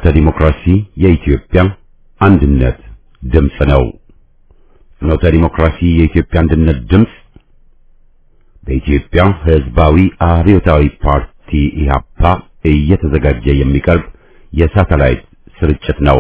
ፍኖተ ዲሞክራሲ የኢትዮጵያ አንድነት ድምፅ ነው። ፍኖተ ዲሞክራሲ የኢትዮጵያ አንድነት ድምፅ በኢትዮጵያ ሕዝባዊ አብዮታዊ ፓርቲ ኢህአፓ እየተዘጋጀ የሚቀርብ የሳተላይት ስርጭት ነው።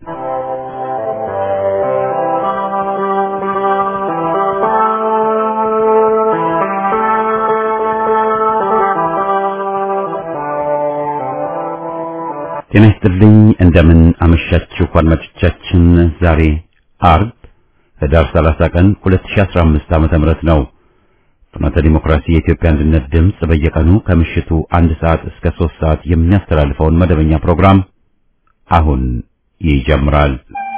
ጤና ይስጥልኝ። እንደምን አመሻችሁ አድማጮቻችን። ዛሬ አርብ ህዳር 30 ቀን 2015 ዓመተ ምህረት ነው። ፍኖተ ዲሞክራሲ የኢትዮጵያ አንድነት ድምፅ በየቀኑ ከምሽቱ አንድ ሰዓት እስከ ሶስት ሰዓት የሚያስተላልፈውን መደበኛ ፕሮግራም አሁን ይጀምራል።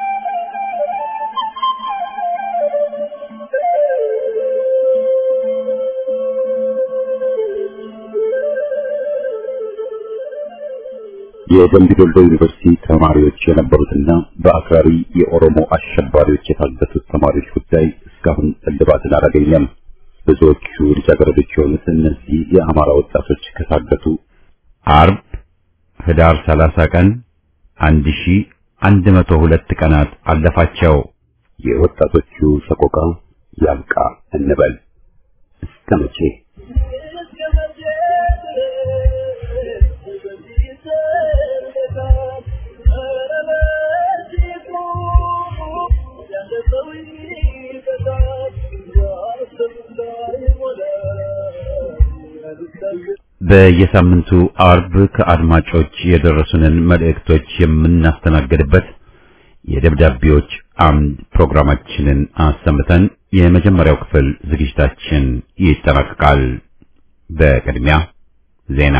የደምቢ ዶሎ ዩኒቨርሲቲ ተማሪዎች የነበሩትና በአክራሪ የኦሮሞ አሸባሪዎች የታገቱት ተማሪዎች ጉዳይ እስካሁን እልባትን አላገኘም። ብዙዎቹ ልጃገረዶች የሆኑት እነዚህ የአማራ ወጣቶች ከታገቱ አርብ ህዳር 30 ቀን 1102 ቀናት አለፋቸው። የወጣቶቹ ሰቆቃ ያብቃ እንበል እስከ መቼ? በየሳምንቱ አርብ ከአድማጮች የደረሱንን መልእክቶች የምናስተናግድበት የደብዳቤዎች አምድ ፕሮግራማችንን አሰምተን የመጀመሪያው ክፍል ዝግጅታችን ይጠናቀቃል። በቅድሚያ ዜና።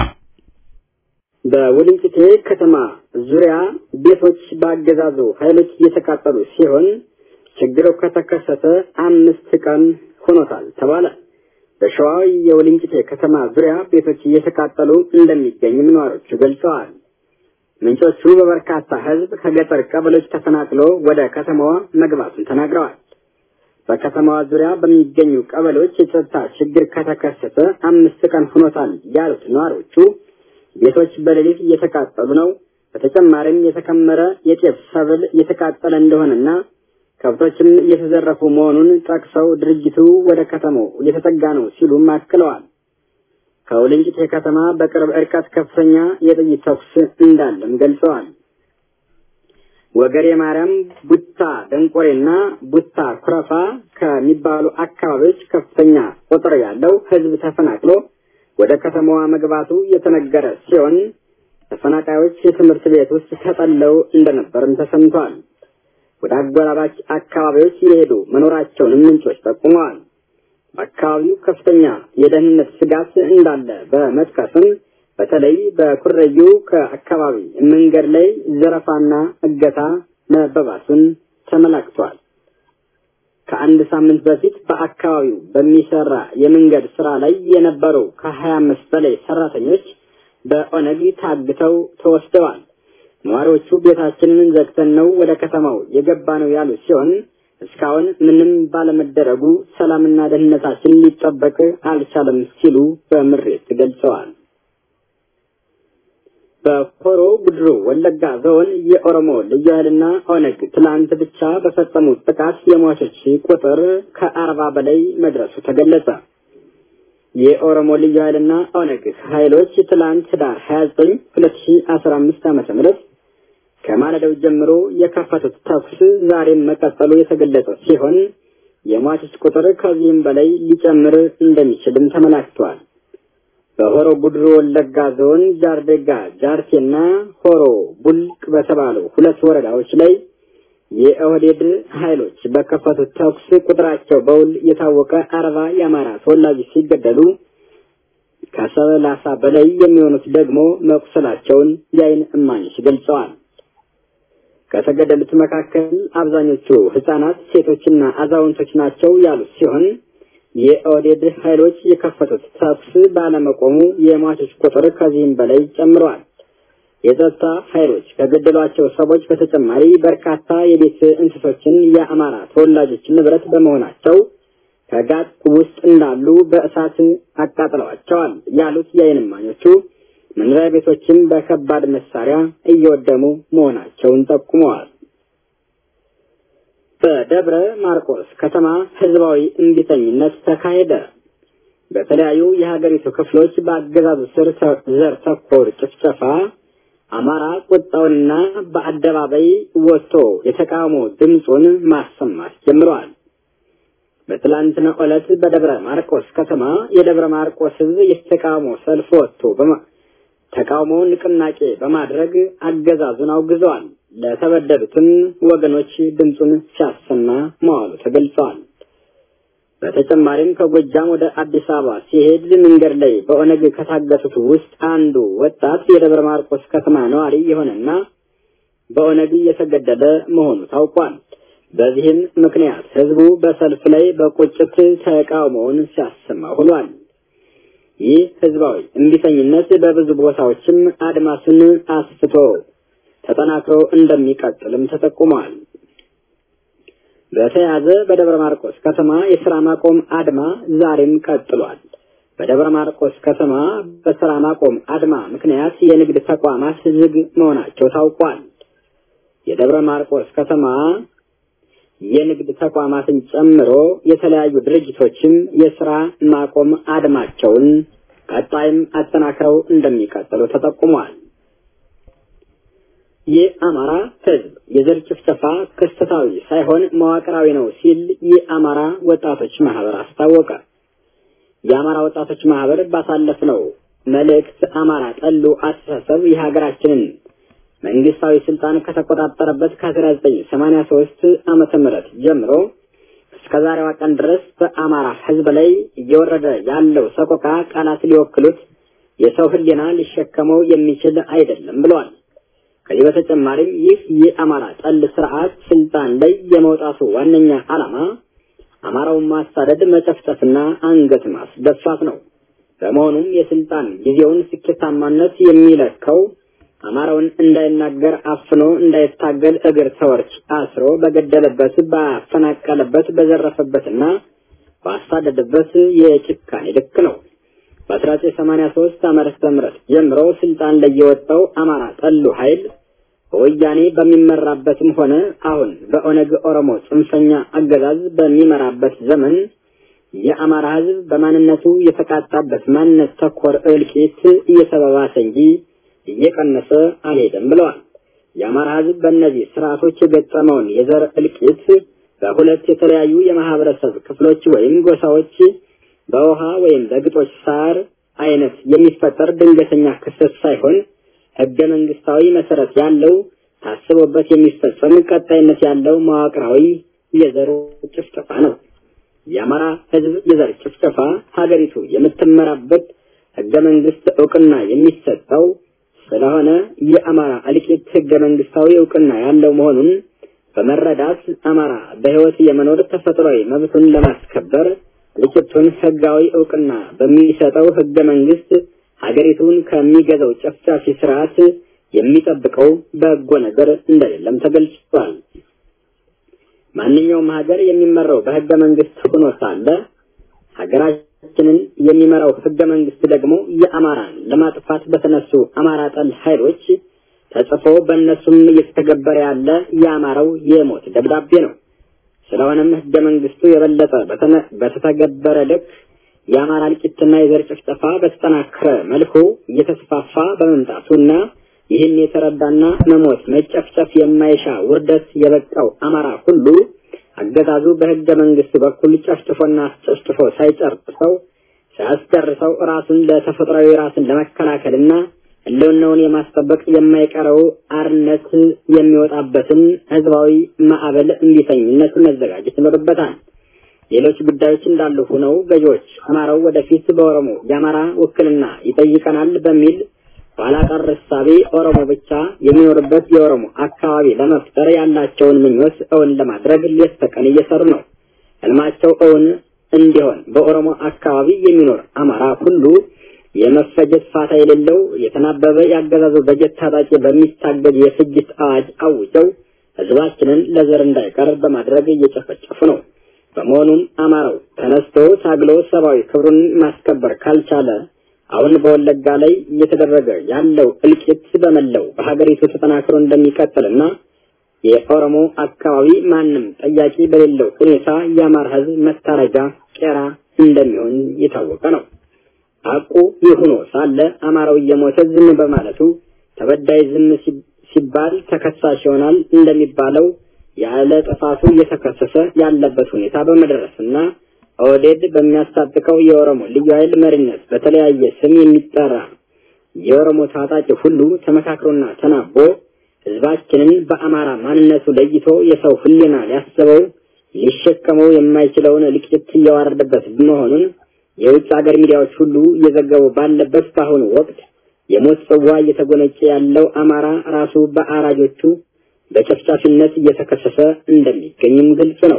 በወልቂጤ ከተማ ዙሪያ ቤቶች በአገዛዙ ኃይሎች እየተቃጠሉ ሲሆን ችግሩ ከተከሰተ አምስት ቀን ሆኖታል ተባለ። በሸዋ የወልቂጤ ከተማ ዙሪያ ቤቶች እየተቃጠሉ እንደሚገኙም ነዋሪዎቹ ገልጸዋል። ምንጮቹ በበርካታ ሕዝብ ከገጠር ቀበሌዎች ተፈናቅሎ ወደ ከተማዋ መግባቱን ተናግረዋል። በከተማዋ ዙሪያ በሚገኙ ቀበሌዎች የጸጥታ ችግር ከተከሰተ አምስት ቀን ሆኖታል ያሉት ነዋሪዎቹ ቤቶች በሌሊት እየተቃጠሉ ነው። በተጨማሪም የተከመረ የጤፍ ሰብል እየተቃጠለ እንደሆነና ከብቶችም እየተዘረፉ መሆኑን ጠቅሰው ድርጅቱ ወደ ከተማው እየተጠጋ ነው ሲሉም አክለዋል። ከውልንጭቴ ከተማ በቅርብ ርቀት ከፍተኛ የጥይት ተኩስ እንዳለም ገልጸዋል። ወገሬ ማርያም፣ ቡታ ደንቆሬና ቡታ ኩረፋ ከሚባሉ አካባቢዎች ከፍተኛ ቁጥር ያለው ሕዝብ ተፈናቅሎ ወደ ከተማዋ መግባቱ የተነገረ ሲሆን ተፈናቃዮች የትምህርት ቤት ውስጥ ተጠለው እንደነበርም ተሰምቷል። ወደ አጎራባች አካባቢዎች የሄዱ መኖራቸውንም ምንጮች ጠቁመዋል። በአካባቢው ከፍተኛ የደህንነት ስጋት እንዳለ በመጥቀስም በተለይ በኩረዩ ከአካባቢ መንገድ ላይ ዘረፋና እገታ መበባሱን ተመላክቷል። ከአንድ ሳምንት በፊት በአካባቢው በሚሰራ የመንገድ ስራ ላይ የነበሩ ከሀያ አምስት በላይ ሰራተኞች በኦነግ ታግተው ተወስደዋል። ነዋሪዎቹ ቤታችንን ዘግተን ነው ወደ ከተማው የገባ ነው ያሉ ሲሆን እስካሁን ምንም ባለመደረጉ ሰላምና ደህንነታችን ሊጠበቅ አልቻለም ሲሉ በምሬት ገልጸዋል። በሆሮ ጉድሩ ወለጋ ዞን የኦሮሞ ልዩ ኃይልና ኦነግ ትላንት ብቻ በፈጸሙት ጥቃት የሟቾች ቁጥር ከአርባ በላይ መድረሱ ተገለጸ። የኦሮሞ ልዩ ኃይልና ኦነግ ኃይሎች ትላንት ህዳር 29 2015 ዓመተ ምህረት ከማለዳው ጀምሮ የከፈቱት ተኩስ ዛሬም መቀጠሉ የተገለጸ ሲሆን የሟቾች ቁጥር ከዚህም በላይ ሊጨምር እንደሚችልም ተመላክቷል። በሆሮ ጉድሩ ወለጋ ዞን ጃርዴጋ ጃርቴና ሆሮ ቡልቅ በተባሉ ሁለት ወረዳዎች ላይ የኦህዴድ ኃይሎች በከፈቱት ተኩስ ቁጥራቸው በውል የታወቀ አርባ የአማራ ተወላጆች ሲገደሉ ከሰላሳ በላይ የሚሆኑት ደግሞ መቁሰላቸውን የዓይን እማኞች ገልጸዋል። ከተገደሉት መካከል አብዛኞቹ ህጻናት፣ ሴቶችና አዛውንቶች ናቸው ያሉት ሲሆን የኦህዴድ ኃይሎች የከፈቱት ተኩስ ባለመቆሙ የሟቾች ቁጥር ከዚህም በላይ ጨምረዋል። የጸጥታ ኃይሎች ከገደሏቸው ሰዎች በተጨማሪ በርካታ የቤት እንስሶችን የአማራ ተወላጆች ንብረት በመሆናቸው ከጋጥ ውስጥ እንዳሉ በእሳት አቃጥለዋቸዋል ያሉት የዓይን እማኞቹ መኖሪያ ቤቶችም በከባድ መሳሪያ እየወደሙ መሆናቸውን ጠቁመዋል። በደብረ ማርቆስ ከተማ ህዝባዊ እምቢተኝነት ተካሄደ። በተለያዩ የሀገሪቱ ክፍሎች በአገዛዙ ስር ዘር ተኮር ጭፍጨፋ አማራ ቁጣውንና በአደባባይ ወጥቶ የተቃውሞ ድምፁን ማሰማት ጀምረዋል። በትላንትና ዕለት በደብረ ማርቆስ ከተማ የደብረ ማርቆስ ህዝብ የተቃውሞ ሰልፍ ወጥቶ ተቃውሞ ንቅናቄ በማድረግ አገዛዙን አውግዘዋል። ለተበደሉትም ወገኖች ድምፁን ሲያሰማ መዋሉ ተገልጸዋል። በተጨማሪም ከጎጃም ወደ አዲስ አበባ ሲሄድ መንገድ ላይ በኦነግ ከታገቱት ውስጥ አንዱ ወጣት የደብረ ማርቆስ ከተማ ነዋሪ የሆነና በኦነግ እየተገደለ መሆኑ ታውቋል። በዚህም ምክንያት ህዝቡ በሰልፍ ላይ በቁጭት ተቃውሞውን ሲያሰማ ውሏል። ይህ ህዝባዊ እምቢተኝነት በብዙ ቦታዎችም አድማሱን አስፍቶ ተጠናክሮ እንደሚቀጥልም ተጠቁሟል። በተያያዘ በደብረ ማርቆስ ከተማ የስራ ማቆም አድማ ዛሬም ቀጥሏል። በደብረ ማርቆስ ከተማ በስራ ማቆም አድማ ምክንያት የንግድ ተቋማት ዝግ መሆናቸው ታውቋል። የደብረ ማርቆስ ከተማ የንግድ ተቋማትን ጨምሮ የተለያዩ ድርጅቶችም የስራ ማቆም አድማቸውን ቀጣይም አጠናክረው እንደሚቀጥሉ ተጠቁሟል። የአማራ ህዝብ የዘር ጭፍጨፋ ክስተታዊ ሳይሆን መዋቅራዊ ነው ሲል የአማራ ወጣቶች ማህበር አስታወቀ። የአማራ ወጣቶች ማህበር ባሳለፍነው መልእክት አማራ ጠሉ አስተሳሰብ የሀገራችንን መንግስታዊ ስልጣን ከተቆጣጠረበት ከ1983 ዓመተ ምህረት ጀምሮ እስከ ዛሬዋ ቀን ድረስ በአማራ ህዝብ ላይ እየወረደ ያለው ሰቆቃ ቃላት ሊወክሉት የሰው ህሊና ሊሸከመው የሚችል አይደለም ብለዋል። ከዚህ በተጨማሪም ይህ የአማራ ጠል ስርዓት ስልጣን ላይ የመውጣቱ ዋነኛ ዓላማ አማራውን ማሳደድ፣ መጨፍጨፍና አንገት ማስደፋት ነው። በመሆኑም የስልጣን ጊዜውን ስኬታማነት የሚለካው አማራውን እንዳይናገር አፍኖ እንዳይታገል እግር ተወርች አስሮ በገደለበት፣ ባፈናቀለበት፣ በዘረፈበትና ባሳደደበት የጭካኔ ልክ ነው። በ1983 ዓመተ ምህረት ጀምሮ ስልጣን ላይ የወጣው አማራ ጠሉ ኃይል በወያኔ በሚመራበትም ሆነ አሁን በኦነግ ኦሮሞ ጽንፈኛ አገዛዝ በሚመራበት ዘመን የአማራ ህዝብ በማንነቱ የተቃጣበት ማንነት ተኮር እልቂት እየተባባሰ እንጂ እየቀነሰ አልሄደም ብለዋል። የአማራ ህዝብ በእነዚህ ስርዓቶች የገጠመውን የዘር እልቂት በሁለት የተለያዩ የማህበረሰብ ክፍሎች ወይም ጎሳዎች በውሃ ወይም በግጦሽ ሳር አይነት የሚፈጠር ድንገተኛ ክስተት ሳይሆን ህገ መንግስታዊ መሰረት ያለው ታስቦበት የሚፈጸም ቀጣይነት ያለው መዋቅራዊ የዘር ጭፍጨፋ ነው። የአማራ ህዝብ የዘር ጭፍጨፋ ሀገሪቱ የምትመራበት ህገ መንግስት እውቅና የሚሰጠው ስለሆነ የአማራ እልቂት ህገ መንግስታዊ እውቅና ያለው መሆኑን በመረዳት አማራ በህይወት የመኖር ተፈጥሯዊ መብቱን ለማስከበር እልቂቱን ህጋዊ እውቅና በሚሰጠው ህገ መንግስት ሀገሪቱን ከሚገዛው ጨፍጫፊ ስርዓት የሚጠብቀው በጎ ነገር እንደሌለም ተገልጿል። ማንኛውም ሀገር የሚመራው በህገ መንግስት ሆኖ ሳለ ሀገራችንን የሚመራው ህገ መንግስት ደግሞ የአማራን ለማጥፋት በተነሱ አማራ ጠል ኃይሎች ተጽፎ በእነሱም እየተተገበረ ያለ የአማራው የሞት ደብዳቤ ነው። ስለሆነም ህገ መንግስቱ የበለጠ በተተገበረ ልክ የአማራ እልቂትና የዘር ጭፍጨፋ በተጠናከረ መልኩ እየተስፋፋ በመምጣቱና ይህን የተረዳና መሞት መጨፍጨፍ የማይሻ ውርደት የበቃው አማራ ሁሉ አገዛዙ በህገ መንግስት በኩል ጨፍጭፎና አስጨፍጭፎ ሳይጨርሰው ሳያስጨርሰው ራሱን ለተፈጥሯዊ ራስን ለመከላከልና ህልውናውን የማስጠበቅ የማይቀረው አርነት የሚወጣበትን ህዝባዊ ማዕበል እንቢተኝነት መዘጋጀት ይኖርበታል። ሌሎች ጉዳዮች እንዳሉ ሆነው ገዢዎች አማራው ወደፊት በኦሮሞ የአማራ ውክልና ይጠይቀናል በሚል ኋላ ቀር እሳቤ ኦሮሞ ብቻ የሚኖርበት የኦሮሞ አካባቢ ለመፍጠር ያላቸውን ምኞት እውን ለማድረግ ሌት ተቀን እየሰሩ ነው። ህልማቸው እውን እንዲሆን በኦሮሞ አካባቢ የሚኖር አማራ ሁሉ የመፈጀት ፋታ የሌለው የተናበበ ያገዛዙ በጀት ታጣቂ በሚታገድ የፍጅት አዋጅ አውጀው ህዝባችንን ለዘር እንዳይቀር በማድረግ እየጨፈጨፉ ነው። በመሆኑም አማራው ተነስቶ ታግሎ ሰብአዊ ክብሩን ማስከበር ካልቻለ አሁን በወለጋ ላይ እየተደረገ ያለው እልቂት በመላው በሀገሪቱ ተጠናክሮ እንደሚቀጥልና የኦሮሞ አካባቢ ማንም ጠያቂ በሌለው ሁኔታ የአማራ ሕዝብ መታረጃ ቄራ እንደሚሆን የታወቀ ነው። ሐቁ ይህ ሆኖ ሳለ አማራው እየሞተ ዝም በማለቱ ተበዳይ ዝም ሲባል ተከሳሽ ይሆናል እንደሚባለው ያለ ጥፋቱ እየተከሰሰ ያለበት ሁኔታ በመድረስና ኦህዴድ በሚያስታጥቀው የኦሮሞ ልዩ ኃይል መሪነት በተለያየ ስም የሚጠራ የኦሮሞ ታጣቂ ሁሉ ተመካክሮና ተናቦ ህዝባችንን በአማራ ማንነቱ ለይቶ የሰው ህሊና ሊያስበው ሊሸከመው የማይችለውን እልቂት እያዋረደበት መሆኑን የውጭ ሀገር ሚዲያዎች ሁሉ እየዘገቡ ባለበት በአሁኑ ወቅት የሞት ጽዋ እየተጎነጨ ያለው አማራ ራሱ በአራጆቹ በጨፍጫፊነት እየተከሰሰ እንደሚገኝም ግልጽ ነው።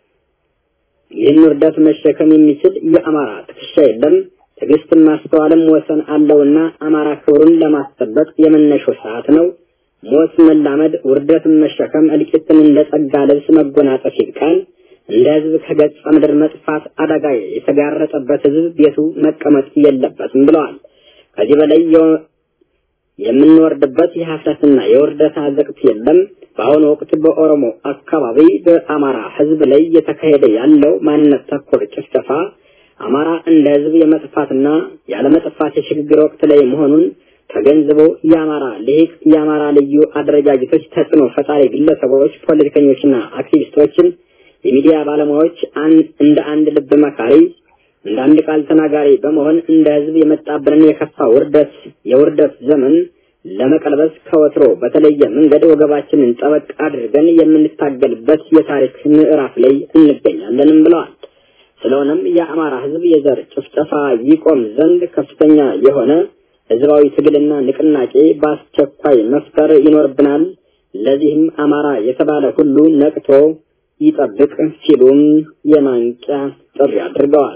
ይህን ውርደት መሸከም የሚችል የአማራ ትከሻ የለም። ትዕግስትን ማስተዋልም ወሰን አለውና አማራ ክብሩን ለማስጠበቅ የመነሻው ሰዓት ነው። ሞት መላመድ፣ ውርደትን መሸከም፣ እልቂትን እንደ ጸጋ ልብስ መጎናጸፍ ይብቃል። እንደ ህዝብ ከገጸ ምድር መጥፋት አደጋ የተጋረጠበት ህዝብ ቤቱ መቀመጥ የለበትም ብለዋል። ከዚህ በላይ የምንወርድበት የሀፍረትና የውርደት አዘቅት የለም። በአሁኑ ወቅት በኦሮሞ አካባቢ በአማራ ህዝብ ላይ እየተካሄደ ያለው ማንነት ተኮር ጭፍጨፋ አማራ እንደ ህዝብ የመጥፋትና ያለመጥፋት የሽግግር ወቅት ላይ መሆኑን ተገንዝቦ የአማራ ልሂቅ፣ የአማራ ልዩ አደረጃጀቶች፣ ተጽዕኖ ፈጣሪ ግለሰቦች፣ ፖለቲከኞችና አክቲቪስቶችን፣ የሚዲያ ባለሙያዎች እንደ አንድ ልብ መካሪ እንደ አንድ ቃል ተናጋሪ በመሆን እንደ ህዝብ የመጣብንን የከፋ ውርደት የውርደት ዘመን ለመቀልበስ ከወትሮ በተለየ መንገድ ወገባችንን ጠበቅ አድርገን የምንታገልበት የታሪክ ምዕራፍ ላይ እንገኛለንም ብለዋል። ስለሆነም የአማራ ህዝብ የዘር ጭፍጨፋ ይቆም ዘንድ ከፍተኛ የሆነ ህዝባዊ ትግልና ንቅናቄ በአስቸኳይ መፍጠር ይኖርብናል። ለዚህም አማራ የተባለ ሁሉ ነቅቶ ይጠብቅ ሲሉም የማንቂያ ጥሪ አድርገዋል።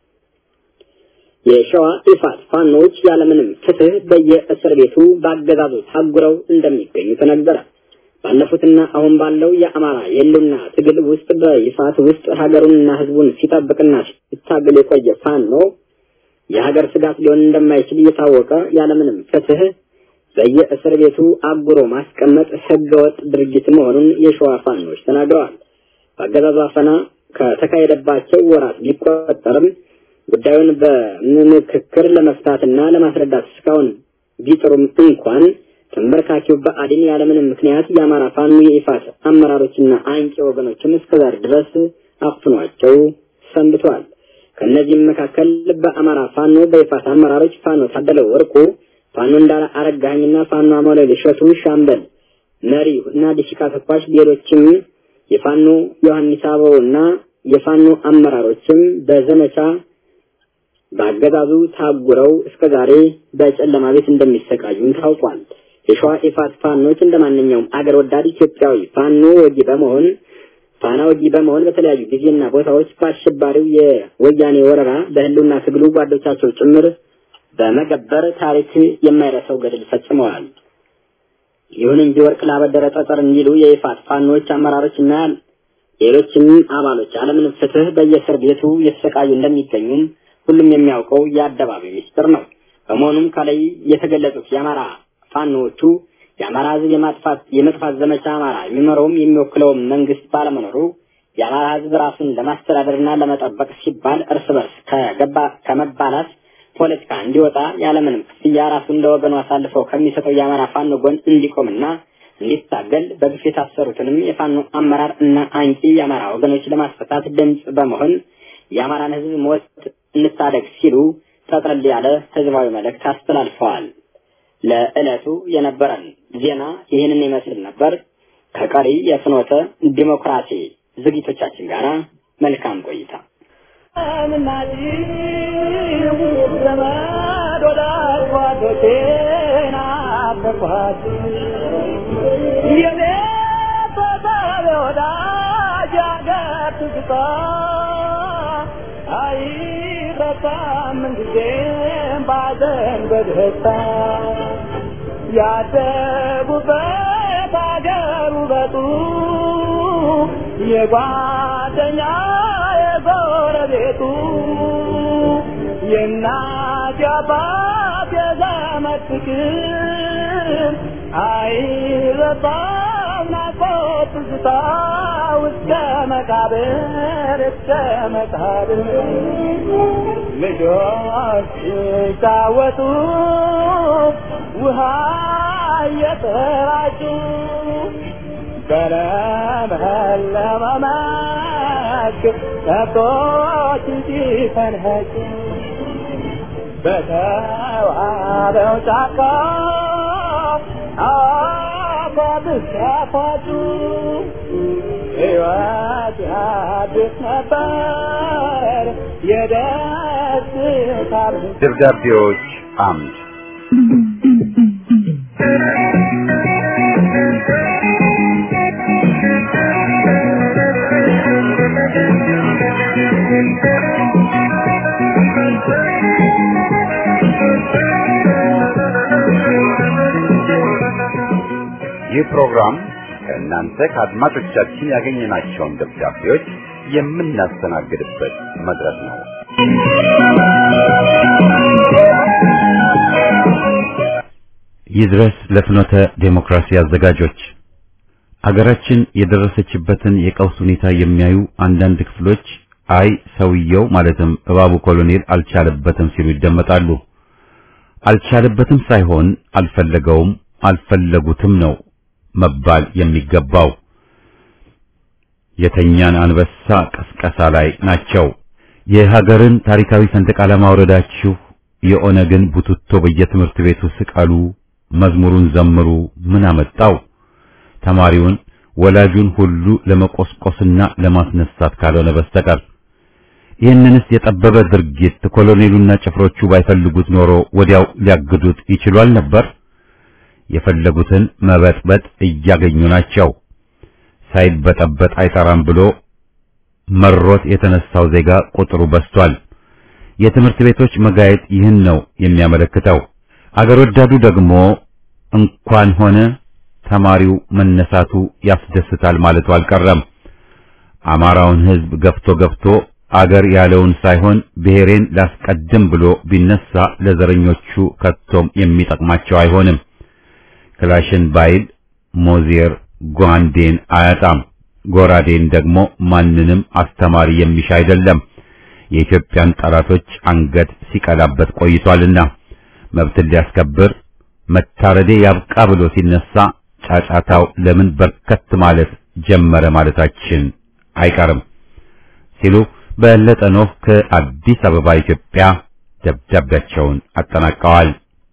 የሸዋ ኢፋት ፋኖች ያለምንም ፍትህ በየእስር ቤቱ በአገዛዙ ታጉረው እንደሚገኙ ተነገረ። ባለፉትና አሁን ባለው የአማራ የህልውና ትግል ውስጥ በይፋት ውስጥ ሀገሩንና ህዝቡን ሲጠብቅና ሲታገል የቆየ ፋኖ የሀገር ስጋት ሊሆን እንደማይችል እየታወቀ ያለምንም ፍትህ በየእስር ቤቱ አጉሮ ማስቀመጥ ህገወጥ ድርጊት መሆኑን የሸዋ ፋኖች ተናግረዋል። በአገዛዙ አፈና ከተካሄደባቸው ወራት ቢቆጠርም ጉዳዩን በምክክር ለመፍታትና ለማስረዳት እስካሁን ቢጥሩም እንኳን ተንበርካኪው በአዲን ያለምንም ምክንያት የአማራ ፋኖ የኢፋት አመራሮችና አንቂ ወገኖችን እስከዛሬ ድረስ አፍኗቸው ሰንብቷል። ከእነዚህም መካከል በአማራ ፋኖ በኢፋት አመራሮች ፋኖ ታደለ ወርቁ፣ ፋኖ እንዳለ አረጋኸኝና ፋኖ አማኑኤል እሸቱ ሻምበል መሪ እና ዲሽቃ ተኳሽ፣ ሌሎችም የፋኖ ዮሐንስ አበውና የፋኖ አመራሮችም በዘመቻ በአገዛዙ ታጉረው እስከዛሬ በጨለማ ቤት እንደሚሰቃዩም ታውቋል። የሸዋ ኢፋት ፋኖች እንደ ማንኛውም አገር ወዳድ ኢትዮጵያዊ ፋኖ ወጊ በመሆን ፋና ወጊ በመሆን በተለያዩ ጊዜና ቦታዎች በአሸባሪው የወያኔ ወረራ በህልውና ትግሉ ጓዶቻቸው ጭምር በመገበር ታሪክ የማይረሳው ገድል ፈጽመዋል። ይሁን እንጂ ወርቅ ላበደረ ጠጠር እንዲሉ የኢፋት ፋኖች አመራሮችና ሌሎችም አባሎች አለምንም ፍትህ በየእስር ቤቱ የተሰቃዩ እንደሚገኙም ሁሉም የሚያውቀው የአደባባይ ሚስጥር ነው። በመሆኑም ከላይ የተገለጹት የአማራ ፋኖዎቹ የአማራ ህዝብ የማጥፋት የመጥፋት ዘመቻ አማራ የሚመራውም የሚወክለውም መንግስት ባለመኖሩ የአማራ ህዝብ ራሱን ለማስተዳደርና ለመጠበቅ ሲባል እርስ በርስ ከገባ ከመባላት ፖለቲካ እንዲወጣ ያለምንም ክፍያ ራሱን ለወገኑ አሳልፈው ከሚሰጠው የአማራ ፋኖ ጎን እንዲቆምና እንዲታገል በግፍ የታሰሩትንም የፋኖ አመራር እና አንቂ የአማራ ወገኖች ለማስፈታት ድምፅ በመሆን የአማራን ህዝብ ሞት እንታደግ ሲሉ ጠቅለል ያለ ህዝባዊ መልእክት አስተላልፈዋል። ለዕለቱ የነበረን ዜና ይህንን ይመስል ነበር። ከቀሪ የፍኖተ ዲሞክራሲ ዝግጅቶቻችን ጋር መልካም ቆይታ። አይረሳም ጊዜም ባዘን በደስታ ያደጉበት አገር ውበቱ የጓደኛ የጎረቤቱ የእናት የእናት የአባት የዘመድ ፍቅር አይረሳም ናፍቆት ትዝታ እስከ መቃብር እስከ መቃብር ልጆች ሲጫወቱ ውሃ እየተራጩ በለመለመ መስክ ከብቶች ሲፈንኸጩ በተዋበው ጫካ አፏብስ ያፏጩ ሕይወት ያድስ ነበር የደስታ ደብዳቤዎች አምድ ይህ ፕሮግራም ከእናንተ ከአድማጮቻችን ያገኘናቸውን ደብዳቤዎች የምናስተናግድበት መድረክ ነው። ይድረስ ለፍኖተ ዴሞክራሲ አዘጋጆች አገራችን የደረሰችበትን የቀውስ ሁኔታ የሚያዩ አንዳንድ ክፍሎች አይ ሰውየው ማለትም እባቡ ኮሎኔል አልቻለበትም ሲሉ ይደመጣሉ። አልቻለበትም ሳይሆን አልፈለገውም፣ አልፈለጉትም ነው መባል የሚገባው። የተኛን አንበሳ ቀስቀሳ ላይ ናቸው። የሀገርን ታሪካዊ ሰንደቅ ዓላማ አውረዳችሁ የኦነግን ቡትቶ በየትምህርት ቤቱ ስቀሉ፣ መዝሙሩን ዘምሩ ምን አመጣው? ተማሪውን ወላጁን ሁሉ ለመቆስቆስና ለማስነሳት ካልሆነ በስተቀር ይህንንስ የጠበበ ድርጊት ኮሎኔሉና ጭፍሮቹ ባይፈልጉት ኖሮ ወዲያው ሊያግዱት ይችሏል ነበር። የፈለጉትን መበጥበጥ እያገኙ ናቸው። ሳይበጠበጥ አይጠራም ብሎ መሮት የተነሳው ዜጋ ቁጥሩ በዝቷል። የትምህርት ቤቶች መጋየት ይህን ነው የሚያመለክተው። አገር ወዳዱ ደግሞ እንኳን ሆነ ተማሪው መነሳቱ ያስደስታል ማለቱ አልቀረም። አማራውን ሕዝብ ገፍቶ ገፍቶ አገር ያለውን ሳይሆን ብሔሬን ላስቀድም ብሎ ቢነሳ ለዘረኞቹ ከቶም የሚጠቅማቸው አይሆንም። ክላሽን ባይል ሞዜር ጓንዴን አያጣም። ጎራዴን ደግሞ ማንንም አስተማሪ የሚሻ አይደለም። የኢትዮጵያን ጠላቶች አንገት ሲቀላበት ቆይቷልና መብትን ሊያስከብር መታረዴ ያብቃ ብሎ ሲነሳ ጫጫታው ለምን በርከት ማለት ጀመረ ማለታችን አይቀርም ሲሉ በለጠ ኖህ ከአዲስ አበባ ኢትዮጵያ ደብዳቤያቸውን አጠናቀዋል።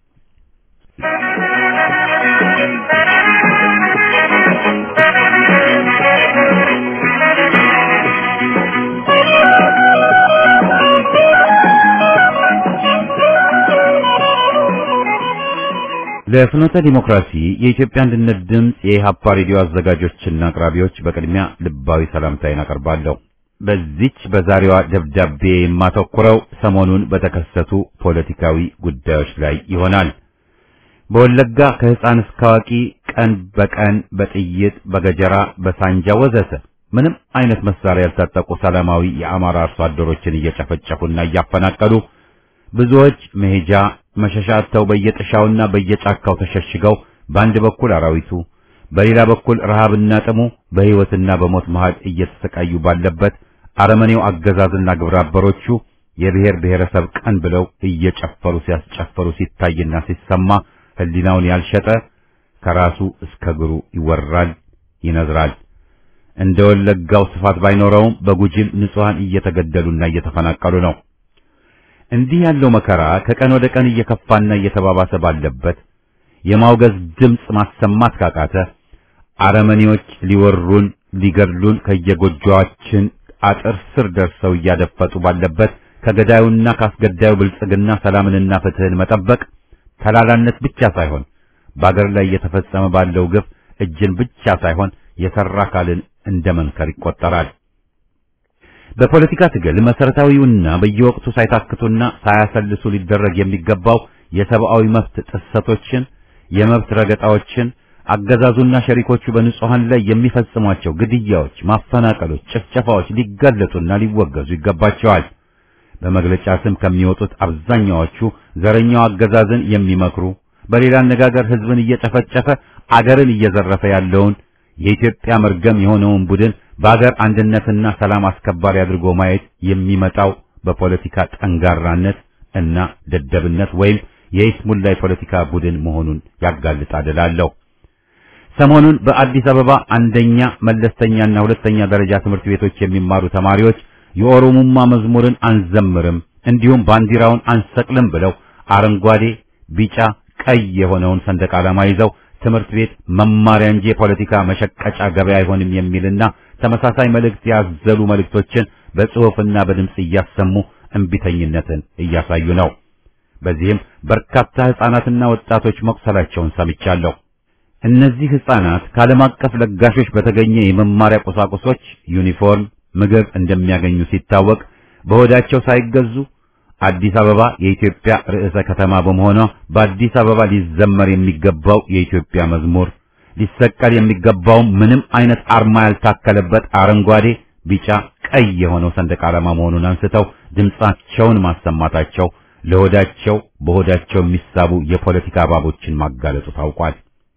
ለፍኖተ ዲሞክራሲ የኢትዮጵያ አንድነት ድምፅ የኢሃፓ ሬዲዮ አዘጋጆችና አቅራቢዎች በቅድሚያ ልባዊ ሰላምታዬን አቀርባለሁ። በዚች በዛሬዋ ደብዳቤ የማተኩረው ሰሞኑን በተከሰቱ ፖለቲካዊ ጉዳዮች ላይ ይሆናል። በወለጋ ከሕፃን እስከ አዋቂ ቀን በቀን በጥይት በገጀራ በሳንጃ ወዘተ ምንም አይነት መሳሪያ ያልታጠቁ ሰላማዊ የአማራ አርሶ አደሮችን እየጨፈጨፉና እያፈናቀሉ ብዙዎች መሄጃ መሸሻ አጥተው በየጥሻውና በየጫካው ተሸሽገው በአንድ በኩል አራዊቱ በሌላ በኩል ረሃብና ጥሙ በሕይወትና በሞት መሃል እየተሰቃዩ ባለበት አረመኔው አገዛዝና ግብረ አበሮቹ የብሔር ብሔረሰብ ቀን ብለው እየጨፈሩ ሲያስጨፈሩ ሲታይና ሲሰማ ሕሊናውን ያልሸጠ ከራሱ እስከ እግሩ ይወራል፣ ይነዝራል። እንደ ወለጋው ስፋት ባይኖረውም በጉጂም ንጹሐን እየተገደሉና እየተፈናቀሉ ነው። እንዲህ ያለው መከራ ከቀን ወደ ቀን እየከፋና እየተባባሰ ባለበት የማውገዝ ድምፅ ማሰማት ካቃተ አረመኔዎች ሊወሩን ሊገድሉን ከየጎጆአችን አጥር ስር ደርሰው እያደፈጡ ባለበት ከገዳዩና ካስገዳዩ ብልጽግና ሰላምንና ፍትህን መጠበቅ ተላላነት ብቻ ሳይሆን በአገር ላይ እየተፈጸመ ባለው ግፍ እጅን ብቻ ሳይሆን የሰራ አካልን እንደ መንከር ይቆጠራል። በፖለቲካ ትግል መሰረታዊውና በየወቅቱ ሳይታክቱና ሳያሰልሱ ሊደረግ የሚገባው የሰብአዊ መብት ጥሰቶችን፣ የመብት ረገጣዎችን አገዛዙና ሸሪኮቹ በንጹሃን ላይ የሚፈጽሟቸው ግድያዎች፣ ማፈናቀሎች፣ ጭፍጨፋዎች ሊጋለጡና ሊወገዙ ይገባቸዋል። በመግለጫ ስም ከሚወጡት አብዛኛዎቹ ዘረኛው አገዛዝን የሚመክሩ በሌላ አነጋገር ህዝብን እየጨፈጨፈ አገርን እየዘረፈ ያለውን የኢትዮጵያ መርገም የሆነውን ቡድን በአገር አንድነትና ሰላም አስከባሪ አድርጎ ማየት የሚመጣው በፖለቲካ ጠንጋራነት እና ደደብነት ወይም የይስሙላ የፖለቲካ ቡድን መሆኑን ያጋልጣል እላለሁ። ሰሞኑን በአዲስ አበባ አንደኛ መለስተኛና ሁለተኛ ደረጃ ትምህርት ቤቶች የሚማሩ ተማሪዎች የኦሮሙማ መዝሙርን አንዘምርም እንዲሁም ባንዲራውን አንሰቅልም ብለው አረንጓዴ፣ ቢጫ፣ ቀይ የሆነውን ሰንደቅ ዓላማ ይዘው ትምህርት ቤት መማሪያ እንጂ የፖለቲካ መሸቀጫ ገበያ አይሆንም የሚልና ተመሳሳይ መልእክት ያዘሉ መልእክቶችን በጽሑፍና በድምጽ እያሰሙ እንቢተኝነትን እያሳዩ ነው። በዚህም በርካታ ሕፃናትና ወጣቶች መቁሰላቸውን ሰምቻለሁ። እነዚህ ሕፃናት ከዓለም አቀፍ ለጋሾች በተገኘ የመማሪያ ቁሳቁሶች ዩኒፎርም፣ ምግብ እንደሚያገኙ ሲታወቅ በሆዳቸው ሳይገዙ አዲስ አበባ የኢትዮጵያ ርዕሰ ከተማ በመሆኗ በአዲስ አበባ ሊዘመር የሚገባው የኢትዮጵያ መዝሙር ሊሰቀል የሚገባው ምንም አይነት አርማ ያልታከለበት አረንጓዴ፣ ቢጫ፣ ቀይ የሆነው ሰንደቅ ዓላማ መሆኑን አንስተው ድምጻቸውን ማሰማታቸው ለሆዳቸው በሆዳቸው የሚሳቡ የፖለቲካ እባቦችን ማጋለጡ ታውቋል።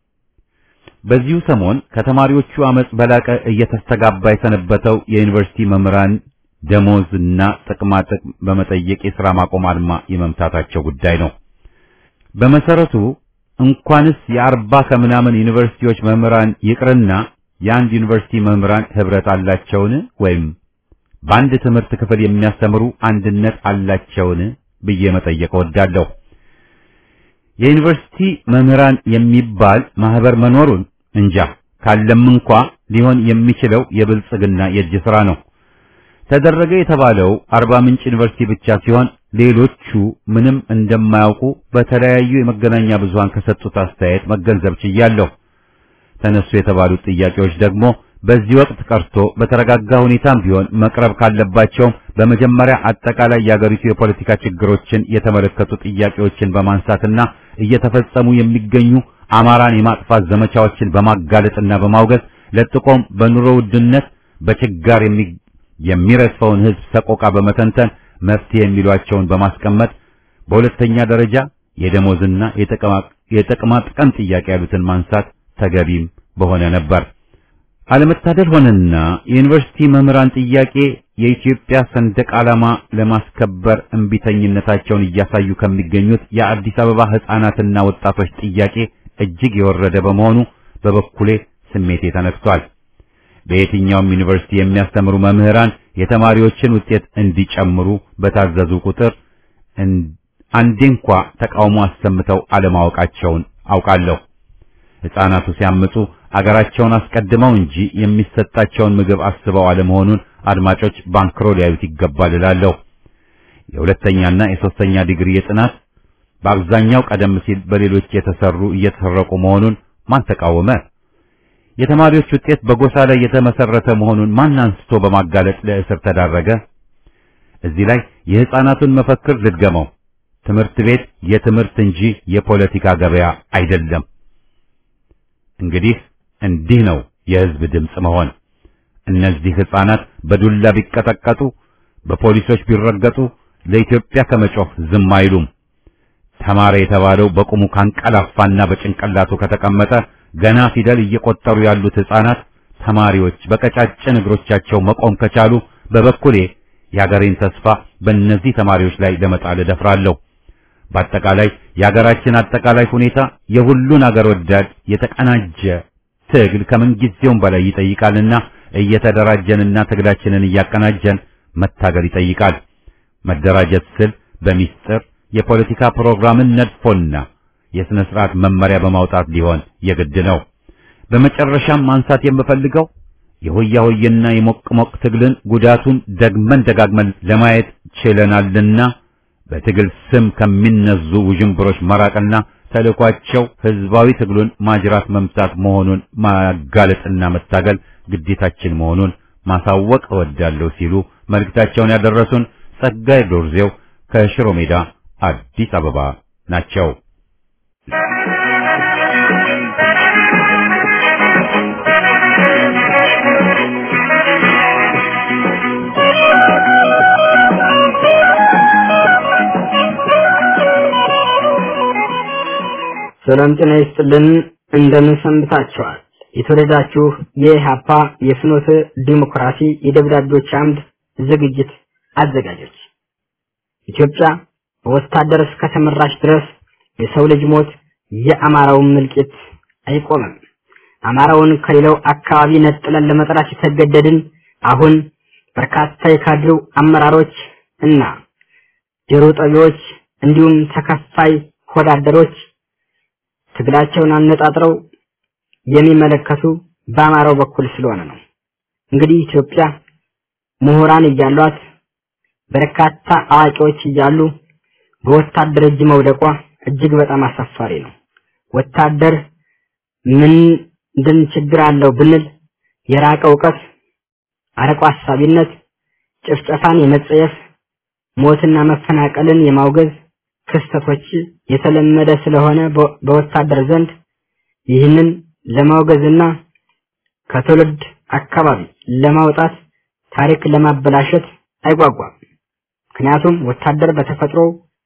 በዚሁ ሰሞን ከተማሪዎቹ አመጽ በላቀ እየተስተጋባ የሰነበተው የዩኒቨርሲቲ መምህራን ደሞዝና ጥቅማ ጥቅም በመጠየቅ የሥራ ማቆም አድማ የመምታታቸው ጉዳይ ነው። በመሰረቱ እንኳንስ የአርባ ከምናምን ዩኒቨርሲቲዎች መምህራን ይቅርና የአንድ ዩኒቨርሲቲ መምህራን ህብረት አላቸውን? ወይም በአንድ ትምህርት ክፍል የሚያስተምሩ አንድነት አላቸውን ብዬ መጠየቅ እወዳለሁ። የዩኒቨርሲቲ መምህራን የሚባል ማህበር መኖሩን እንጃ፣ ካለም እንኳ ሊሆን የሚችለው የብልጽግና የእጅ ሥራ ነው። ተደረገ የተባለው አርባ ምንጭ ዩኒቨርሲቲ ብቻ ሲሆን ሌሎቹ ምንም እንደማያውቁ በተለያዩ የመገናኛ ብዙሃን ከሰጡት አስተያየት መገንዘብ ችያለሁ። ተነሱ የተባሉት ጥያቄዎች ደግሞ በዚህ ወቅት ቀርቶ በተረጋጋ ሁኔታም ቢሆን መቅረብ ካለባቸውም በመጀመሪያ አጠቃላይ የአገሪቱ የፖለቲካ ችግሮችን የተመለከቱ ጥያቄዎችን በማንሳትና እየተፈጸሙ የሚገኙ አማራን የማጥፋት ዘመቻዎችን በማጋለጥና በማውገዝ ለጥቆም በኑሮ ውድነት በችጋር የሚ የሚረስፈውን ሕዝብ ሰቆቃ በመተንተን መፍትሄ የሚሏቸውን በማስቀመጥ በሁለተኛ ደረጃ የደሞዝና የጥቅማ ጥቅም ጥያቄ ያሉትን ማንሳት ተገቢም በሆነ ነበር። አለመታደል ሆነና የዩኒቨርሲቲ መምህራን ጥያቄ የኢትዮጵያ ሰንደቅ ዓላማ ለማስከበር እንቢተኝነታቸውን እያሳዩ ከሚገኙት የአዲስ አበባ ሕፃናትና ወጣቶች ጥያቄ እጅግ የወረደ በመሆኑ በበኩሌ ስሜቴ ተነክቷል። በየትኛውም ዩኒቨርሲቲ የሚያስተምሩ መምህራን የተማሪዎችን ውጤት እንዲጨምሩ በታዘዙ ቁጥር አንዴ እንኳ ተቃውሞ አሰምተው አለማወቃቸውን አውቃለሁ። ሕፃናቱ ሲያምፁ አገራቸውን አስቀድመው እንጂ የሚሰጣቸውን ምግብ አስበው አለመሆኑን አድማጮች ባንክሮ ሊያዩት ይገባል እላለሁ። የሁለተኛና የሶስተኛ ዲግሪ የጥናት በአብዛኛው ቀደም ሲል በሌሎች የተሰሩ እየተሰረቁ መሆኑን ማን ተቃወመ? የተማሪዎች ውጤት በጎሳ ላይ የተመሰረተ መሆኑን ማን አንስቶ በማጋለጥ ለእስር ተዳረገ? እዚህ ላይ የሕፃናቱን መፈክር ልድገመው። ትምህርት ቤት የትምህርት እንጂ የፖለቲካ ገበያ አይደለም። እንግዲህ እንዲህ ነው የሕዝብ ድምፅ መሆን። እነዚህ ሕፃናት በዱላ ቢቀጠቀጡ፣ በፖሊሶች ቢረገጡ ለኢትዮጵያ ከመጮህ ዝም አይሉም። ተማረ የተባለው በቁሙ ካንቀላፋና በጭንቅላቱ ከተቀመጠ ገና ፊደል እየቆጠሩ ያሉት ሕፃናት ተማሪዎች በቀጫጭን እግሮቻቸው መቆም ከቻሉ በበኩሌ የአገሬን ተስፋ በእነዚህ ተማሪዎች ላይ ለመጣል እደፍራለሁ። በአጠቃላይ የአገራችን አጠቃላይ ሁኔታ የሁሉን አገር ወዳድ የተቀናጀ ትግል ከምንጊዜውም በላይ ይጠይቃልና እየተደራጀንና ትግላችንን እያቀናጀን መታገል ይጠይቃል። መደራጀት ስል በሚስጥር የፖለቲካ ፕሮግራምን ነድፎና የሥነ ሥርዓት መመሪያ በማውጣት ሊሆን የግድ ነው። በመጨረሻም ማንሳት የምፈልገው የሆያ ሆየና የሞቅ ሞቅ ትግልን ጉዳቱን ደግመን ደጋግመን ለማየት ችለናልና በትግል ስም ከሚነዙ ውዥንብሮች መራቅና ተልእኳቸው ሕዝባዊ ትግሉን ማጅራት መምታት መሆኑን ማጋለጥና መታገል ግዴታችን መሆኑን ማሳወቅ እወዳለሁ ሲሉ መልእክታቸውን ያደረሱን ጸጋይ ዶርዜው ከሽሮ ሜዳ አዲስ አበባ ናቸው። ሰላም ጤና ይስጥልን። እንደምን ሰንብታችኋል? የተወደዳችሁ የኢህአፓ የፍኖተ ዲሞክራሲ የደብዳቤዎች አምድ ዝግጅት አዘጋጆች ኢትዮጵያ በወታደር እስከተመራች ድረስ የሰው ልጅ ሞት የአማራውን ምልቂት አይቆምም። አማራውን ከሌላው አካባቢ ነጥለን ለመጥራት የተገደድን አሁን በርካታ የካድሬው አመራሮች እና ጆሮ ጠቢዎች እንዲሁም ተከፋይ ሆዳደሮች ትግላቸውን አነጣጥረው የሚመለከቱ በአማራው በኩል ስለሆነ ነው። እንግዲህ ኢትዮጵያ ምሁራን እያሏት በርካታ አዋቂዎች እያሉ በወታደር እጅ መውደቋ እጅግ በጣም አሳፋሪ ነው። ወታደር ምንድን ችግር አለው ብንል የራቀ እውቀት፣ አርቆ አሳቢነት፣ ጭፍጨፋን የመጸየፍ ሞትና መፈናቀልን የማውገዝ ክስተቶች የተለመደ ስለሆነ በወታደር ዘንድ ይህንን ለማውገዝና ከትውልድ አካባቢ ለማውጣት ታሪክ ለማበላሸት አይጓጓም። ምክንያቱም ወታደር በተፈጥሮ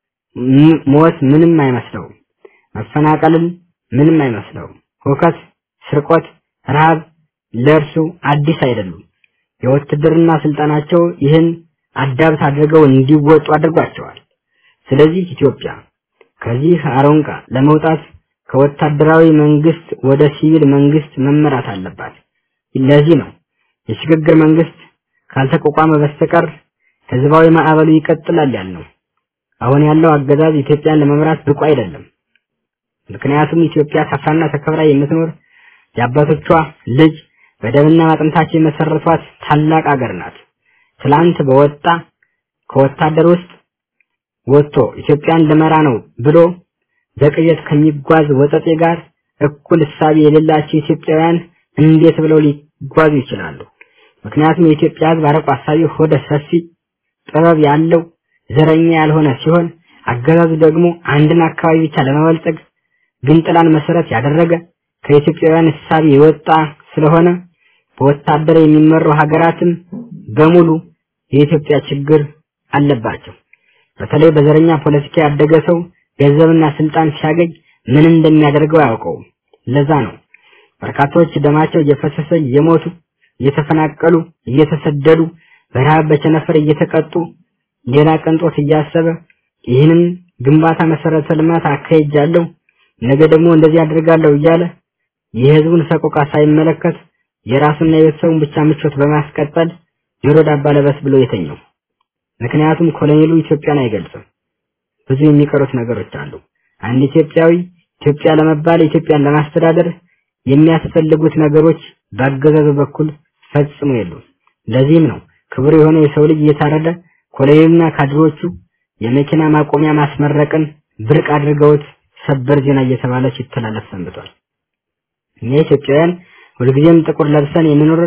ሞት ምንም አይመስለውም፣ መፈናቀልን ምንም አይመስለውም። ሁከት፣ ስርቆት፣ ረሃብ ለእርሱ አዲስ አይደሉም። የውትድርና ስልጠናቸው ይህን አዳብት አድርገው እንዲወጡ አድርጓቸዋል። ስለዚህ ኢትዮጵያ ከዚህ አሮንቃ ለመውጣት ከወታደራዊ መንግስት ወደ ሲቪል መንግስት መመራት አለባት። ለዚህ ነው የሽግግር መንግስት ካልተቋቋመ በስተቀር ህዝባዊ ማዕበሉ ይቀጥላል ያልነው። አሁን ያለው አገዛዝ ኢትዮጵያን ለመምራት ብቁ አይደለም። ምክንያቱም ኢትዮጵያ ሰፍራና ተከብራ የምትኖር የአባቶቿ ልጅ በደምና አጥንታቸው የመሰረቷት ታላቅ አገር ናት። ትላንት በወጣ ከወታደር ውስጥ ወጥቶ ኢትዮጵያን ልመራ ነው ብሎ በቅዠት ከሚጓዝ ወጠጤ ጋር እኩል እሳቤ የሌላቸው ኢትዮጵያውያን እንዴት ብለው ሊጓዙ ይችላሉ? ምክንያቱም የኢትዮጵያ ህዝብ አርቆ አሳቢ፣ ሆደ ሰፊ፣ ጥበብ ያለው ዘረኛ ያልሆነ ሲሆን አገዛዙ ደግሞ አንድን አካባቢ ብቻ ለመበልጸግ ግንጥላን መሰረት ያደረገ ከኢትዮጵያውያን እሳቤ የወጣ ስለሆነ በወታደር የሚመሩ ሀገራትም በሙሉ የኢትዮጵያ ችግር አለባቸው። በተለይ በዘረኛ ፖለቲካ ያደገ ሰው ገንዘብና ስልጣን ሲያገኝ ምን እንደሚያደርገው አያውቀውም። ለዛ ነው በርካታዎች ደማቸው እየፈሰሰ እየሞቱ እየተፈናቀሉ እየተሰደዱ በረሃብ በቸነፈር እየተቀጡ ሌላ ቅንጦት እያሰበ ይህንን ግንባታ መሰረተ ልማት አካሄጃለሁ ነገ ደግሞ እንደዚህ አድርጋለሁ እያለ የህዝቡን ሰቆቃ ሳይመለከት የራሱና የቤተሰቡን ብቻ ምቾት በማስቀጠል ጆሮ ዳባ ለበስ ብሎ የተኛው። ምክንያቱም ኮሎኔሉ ኢትዮጵያን አይገልጽም። ብዙ የሚቀሩት ነገሮች አሉ። አንድ ኢትዮጵያዊ ኢትዮጵያ ለመባል ኢትዮጵያን ለማስተዳደር የሚያስፈልጉት ነገሮች በአገዛዙ በኩል ፈጽሞ የሉም። ለዚህም ነው ክቡር የሆነ የሰው ልጅ እየታረደ ኮሎኔሉና ካድሮቹ የመኪና ማቆሚያ ማስመረቅን ብርቅ አድርገውት ሰበር ዜና እየተባለ ሲተላለፍ ሰንብቷል። እኛ ኢትዮጵያውያን ሁልጊዜም ጥቁር ለብሰን የምንኖር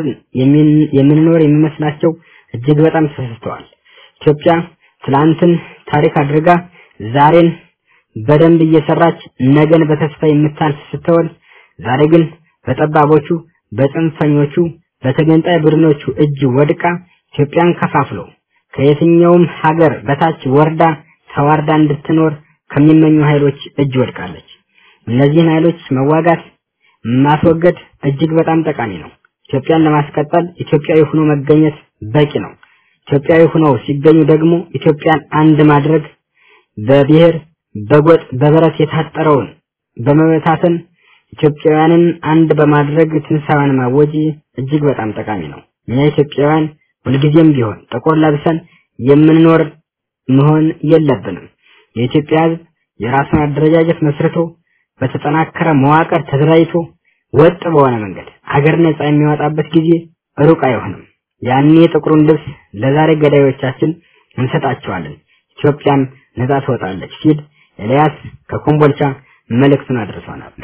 የምንኖር የሚመስላቸው እጅግ በጣም ተሳስተዋል። ኢትዮጵያ ትላንትን ታሪክ አድርጋ ዛሬን በደንብ እየሰራች ነገን በተስፋ የምታልፍ ስትሆን ዛሬ ግን በጠባቦቹ፣ በጽንፈኞቹ፣ በተገንጣይ ቡድኖቹ እጅ ወድቃ ኢትዮጵያን ከፋፍሎ ከየትኛውም ሀገር በታች ወርዳ ተዋርዳ እንድትኖር ከሚመኙ ኃይሎች እጅ ወድቃለች። እነዚህን ኃይሎች መዋጋት ማስወገድ እጅግ በጣም ጠቃሚ ነው። ኢትዮጵያን ለማስቀጠል ኢትዮጵያዊ ሆኖ መገኘት በቂ ነው። ኢትዮጵያዊ ሆነው ሲገኙ ደግሞ ኢትዮጵያን አንድ ማድረግ በብሔር በጎጥ በበረት የታጠረውን በመበታተን ኢትዮጵያውያንን አንድ በማድረግ ትንሳኤዋን ማወጅ እጅግ በጣም ጠቃሚ ነው። እኛ ኢትዮጵያውያን ሁልጊዜም ቢሆን ጥቁር ለብሰን የምንኖር መሆን የለብንም። የኢትዮጵያ ሕዝብ የራሱን አደረጃጀት መስርቶ በተጠናከረ መዋቅር ተደራጅቶ ወጥ በሆነ መንገድ አገር ነጻ የሚወጣበት ጊዜ ሩቅ አይሆንም። ያኔ ጥቁሩን ልብስ ለዛሬ ገዳዮቻችን እንሰጣቸዋለን፣ ኢትዮጵያም ነጻ ትወጣለች ሲል ኤልያስ ከኮምቦልቻ መልእክቱን አድርሶናል።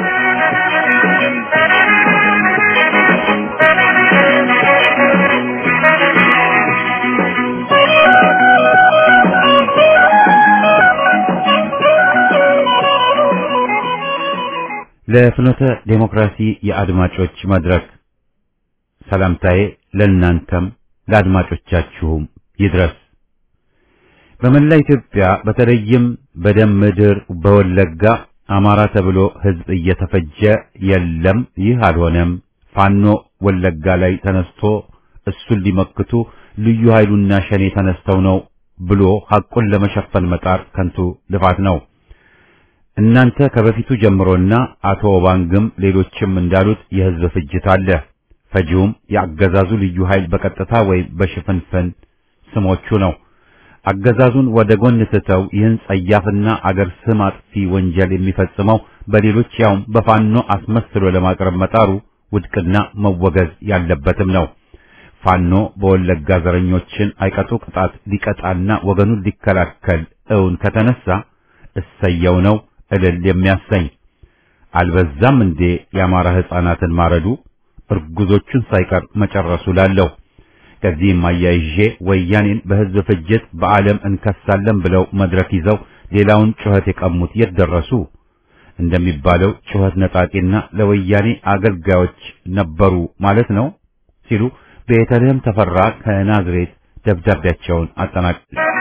ለፍኖተ ዴሞክራሲ የአድማጮች መድረክ ሰላምታዬ ለእናንተም ለአድማጮቻችሁም ይድረስ። በመላ ኢትዮጵያ በተለይም በደም ምድር በወለጋ አማራ ተብሎ ህዝብ እየተፈጀ የለም፣ ይህ አልሆነም፣ ፋኖ ወለጋ ላይ ተነስቶ እሱን ሊመክቱ ልዩ ኃይሉና ሸኔ ተነስተው ነው ብሎ ሐቁን ለመሸፈን መጣር ከንቱ ልፋት ነው። እናንተ ከበፊቱ ጀምሮና አቶ ኦባንግም ሌሎችም እንዳሉት የህዝብ ፍጅት አለ። ፈጂውም የአገዛዙ ልዩ ኃይል በቀጥታ ወይም በሽፍንፍን ስሞቹ ነው። አገዛዙን ወደ ጎን ትተው ይህን ጸያፍና አገር ስም አጥፊ ወንጀል የሚፈጽመው በሌሎች ያውም በፋኖ አስመስሎ ለማቅረብ መጣሩ ውድቅና መወገዝ ያለበትም ነው። ፋኖ በወለጋ ዘረኞችን አይቀጡ ቅጣት ሊቀጣና ወገኑን ሊከላከል እውን ከተነሳ እሰየው ነው እልል የሚያሰኝ አልበዛም እንዴ? የአማራ ሕፃናትን ማረዱ እርጉዞቹን ሳይቀር መጨረሱ ላለው ከዚህም አያይዤ ወያኔን በህዝብ ፍጅት በዓለም እንከሳለን ብለው መድረክ ይዘው ሌላውን ጩኸት የቀሙት የት ደረሱ? እንደሚባለው ጩኸት ነጣቂና ለወያኔ አገልጋዮች ነበሩ ማለት ነው ሲሉ ቤተልሔም ተፈራ ከናዝሬት ደብዳቤያቸውን አጠናቅ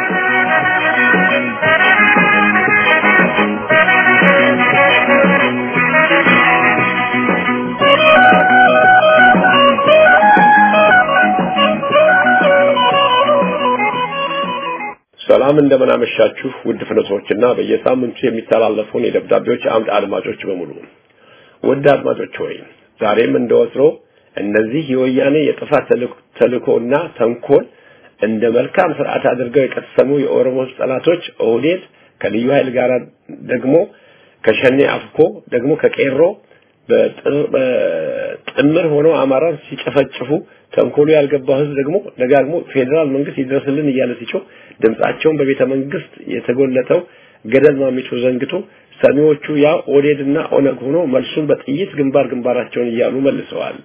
ሰላም እንደምን አመሻችሁ ውድ ፍኖቶችና በየሳምንቱ የሚተላለፉን የደብዳቤዎች አምድ አድማጮች በሙሉ ውድ አድማጮች ሆይ ዛሬም እንደወትሮ እነዚህ የወያኔ የጥፋት ተልእኮና ተንኮል እንደ መልካም ስርዓት አድርገው የቀሰሙ የኦሮሞ ጠላቶች ኦህዴድ ከልዩ ኃይል ጋር ደግሞ ከሸኔ አፍኮ ደግሞ ከቄሮ በጥምር ሆነው አማራን ሲጨፈጭፉ ተንኮሉ ያልገባው ህዝብ ደግሞ ደጋግሞ ፌዴራል መንግስት ይድረስልን እያለ ሲጮህ ድምጻቸውን በቤተ መንግስት የተጎለጠው ገደል ማሚቶ ዘንግቶ ሰሚዎቹ ያ ኦዴድና ኦነግ ሆኖ መልሱን በጥይት ግንባር ግንባራቸውን እያሉ መልሰዋል።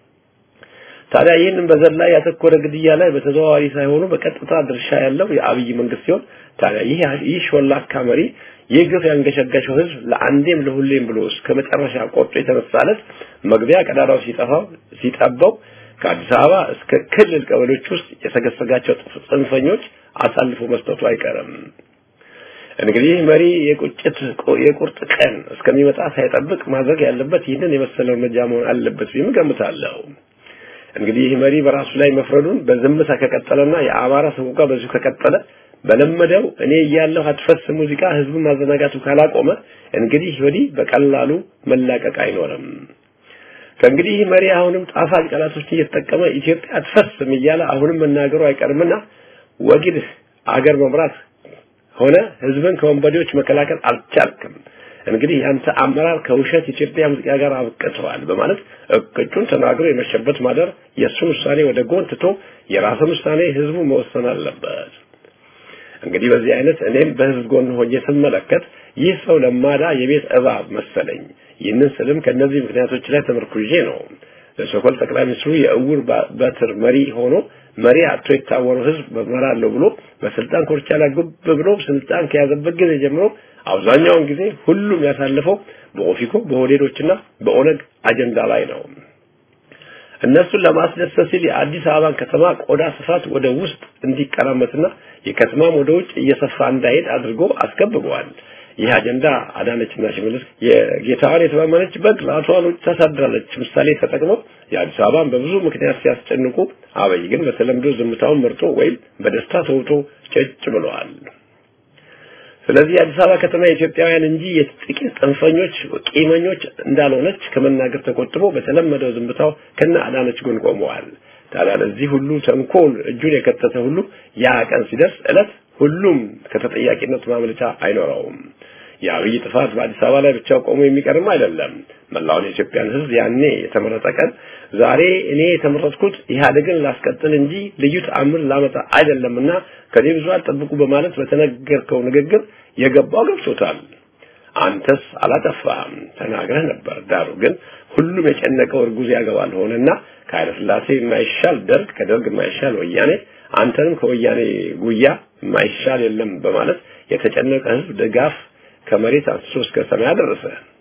ታዲያ ይህንን በዘር ላይ ያተኮረ ግድያ ላይ በተዘዋዋሪ ሳይሆኑ በቀጥታ ድርሻ ያለው የአብይ መንግስት ሲሆን ታዲያ ይህ ይህ ሾላካ መሪ ይህ ግፍ ያንገሸገሸው ህዝብ ለአንዴም ለሁሌም ብሎ እስከ መጨረሻ ቆርጦ የተነሳለት መግቢያ ቀዳዳው ሲጠፋው ሲጠባው ከአዲስ አበባ እስከ ክልል ቀበሌዎች ውስጥ የሰገሰጋቸው ጽንፈኞች አሳልፎ መስጠቱ አይቀርም። እንግዲህ መሪ የቁጭት የቁርጥ ቀን እስከሚመጣ ሳይጠብቅ ማድረግ ያለበት ይህንን የመሰለ እርምጃ መሆን አለበት ብዬ እገምታለሁ። እንግዲህ መሪ በራሱ ላይ መፍረዱን በዝምታ ከቀጠለና የአማራ ሰቆቃ በዚሁ ከቀጠለ በለመደው እኔ እያለሁ አትፈስ ሙዚቃ ህዝቡን ማዘናጋቱ ካላቆመ እንግዲህ ወዲህ በቀላሉ መላቀቅ አይኖርም። ከእንግዲህ መሪ አሁንም ጣፋጭ ቃላቶችን እየተጠቀመ ኢትዮጵያ አትፈስም እያለ አሁንም መናገሩ አይቀርምና ወግድ አገር መምራት ሆነ ህዝብን ከወንበዴዎች መከላከል አልቻልክም። እንግዲህ ያንተ አመራር ከውሸት ኢትዮጵያ ሙዚቃ ጋር አብቅተዋል በማለት እቅጩን ተናግሮ የመሸበት ማደር የእሱን ውሳኔ ወደ ጎን ትቶ የራስን ውሳኔ ህዝቡ መወሰን አለበት። እንግዲህ በዚህ አይነት እኔም በህዝብ ጎን ሆኜ ስመለከት ይህ ሰው ለማዳ የቤት እባብ መሰለኝ። ይህንን ስልም ከነዚህ ምክንያቶች ላይ ተመርኩዤ ነው። ለሶኮል ጠቅላይ ሚኒስትሩ የእውር በትር መሪ ሆኖ መሪ አቶ የታወረው ህዝብ በመራለሁ ብሎ በስልጣን ኮርቻ ላይ ጉብ ብሎ ስልጣን ከያዘበት ጊዜ ጀምሮ አብዛኛውን ጊዜ ሁሉም ያሳለፈው በኦፊኮ በሆዴዶችና በኦነግ አጀንዳ ላይ ነው። እነሱን ለማስደሰት ሲል የአዲስ አበባን ከተማ ቆዳ ስፋት ወደ ውስጥ እንዲቀራመትና የከተማም ወደ ውጭ እየሰፋ እንዳይሄድ አድርጎ አስገብበዋል። ይህ አጀንዳ አዳነችና ሽመልስ የጌታዋን የተማመነች በግ ራሷን ውጭ ታሳድራለች ምሳሌ ተጠቅመው የአዲስ አበባን በብዙ ምክንያት ሲያስጨንቁ፣ አብይ ግን በተለምዶ ዝምታውን መርጦ ወይም በደስታ ተውጦ ጨጭ ብለዋል። ስለዚህ የአዲስ አበባ ከተማ የኢትዮጵያውያን እንጂ የጥቂት ጽንፈኞች ቂመኞች እንዳልሆነች ከመናገር ተቆጥቦ በተለመደው ዝምታው ከነ አዳነች ጎን ቆመዋል። ታዲያ ለዚህ ሁሉ ተንኮል እጁን የከተተ ሁሉ ያ ቀን ሲደርስ እለት ሁሉም ከተጠያቂነት ማምለጫ አይኖረውም። የአብይ ጥፋት በአዲስ አበባ ላይ ብቻ ቆሞ የሚቀርም አይደለም። መላውን የኢትዮጵያን ሕዝብ ያኔ የተመረጠ ቀን ዛሬ እኔ የተመረጥኩት ኢህአዴግን ላስቀጥል እንጂ ልዩ ተአምር ላመጣ አይደለምና ከኔ ብዙ አልጠብቁ በማለት በተነገርከው ንግግር የገባው ገብቶታል። አንተስ አላጠፋህም፣ ተናግረህ ነበር። ዳሩ ግን ሁሉም የጨነቀው እርጉዝ ያገባል ሆነና ከኃይለ ሥላሴ የማይሻል ደርግ፣ ከደርግ የማይሻል ወያኔ፣ አንተንም ከወያኔ ጉያ የማይሻል የለም በማለት የተጨነቀ ህዝብ ድጋፍ ከመሬት አንስቶ እስከ ሰማይ አደረሰ።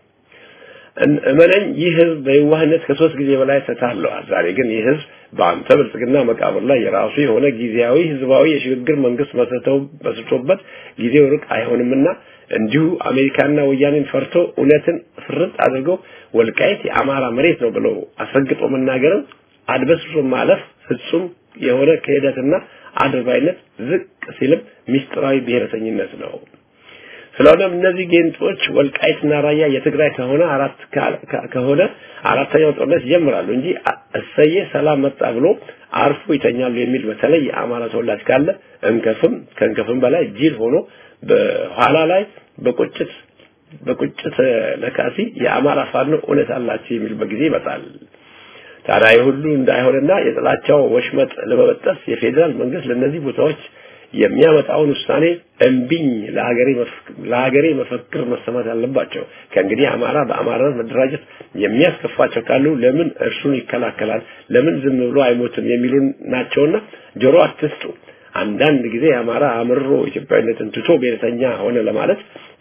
እመነኝ ይህ ህዝብ በየዋህነት ከሶስት ጊዜ በላይ ተታለዋል። ዛሬ ግን ይህ ህዝብ በአንተ ብልጽግና መቃብር ላይ የራሱ የሆነ ጊዜያዊ ህዝባዊ የሽግግር መንግስት መስርተው መስርቶበት ጊዜው ሩቅ አይሆንምና እንዲሁ አሜሪካና ወያኔን ፈርቶ እውነትን ፍርጥ አድርገው ወልቃይት የአማራ መሬት ነው ብለው አስረግጦ መናገርም አድበስብሶ ማለፍ ፍጹም የሆነ ክህደትና አድርባይነት ዝቅ ሲልም ሚስጥራዊ ብሔረተኝነት ነው። ስለሆነም እነዚህ ጌንጦች ወልቃይትና ራያ የትግራይ ከሆነ አራት ከሆነ አራተኛው ጦርነት ይጀምራሉ እንጂ እሰየ ሰላም መጣ ብሎ አርፎ ይተኛሉ የሚል በተለይ የአማራ ተወላጅ ካለ እንከፍም ከእንከፍም በላይ ጅል ሆኖ በኋላ ላይ በቁጭት በቁጭት ለካሲ የአማራ ፋኖ እውነት አላቸው የሚልበት ጊዜ ይመጣል። ታዲያ የሁሉ እንዳይሆንና የጥላቻው ወሽመጥ ለመበጠስ የፌዴራል መንግስት ለእነዚህ ቦታዎች የሚያመጣውን ውሳኔ እምቢኝ ለሀገሬ ለሀገሬ መፈክር መሰማት አለባቸው። ከእንግዲህ አማራ በአማራነት መደራጀት የሚያስከፋቸው ካሉ ለምን እርሱን ይከላከላል? ለምን ዝም ብሎ አይሞትም? የሚሉ ናቸውና ጆሮ አትስጡ። አንዳንድ ጊዜ የአማራ አምርሮ ኢትዮጵያዊነትን ትቶ ብሔረተኛ ሆነ ለማለት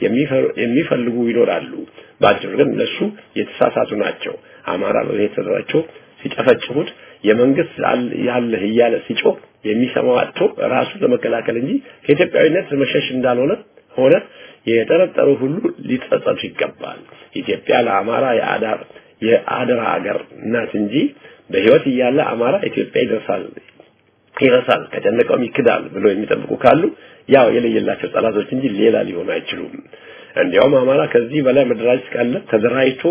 የሚፈልጉ ይኖራሉ። በአጭሩ ግን እነሱ የተሳሳቱ ናቸው። አማራ በብሔር ተደራጅቶ ሲጨፈጭፉት የመንግስት ያለህ እያለ ሲጮህ የሚሰማው አጥቶ ራሱን ለመከላከል እንጂ ከኢትዮጵያዊነት መሸሽ እንዳልሆነ ሆነ የጠረጠሩ ሁሉ ሊጸጸቱ ይገባል። ኢትዮጵያ ለአማራ የአዳር የአደራ ሀገር ናት እንጂ በህይወት እያለ አማራ ኢትዮጵያ ይደርሳል ይረሳል ከጨነቀውም ይክዳል ብሎ የሚጠብቁ ካሉ ያው የለየላቸው ጠላቶች እንጂ ሌላ ሊሆኑ አይችሉም። እንዲያውም አማራ ከዚህ በላይ መደራጀት ካለ ተደራጅቶ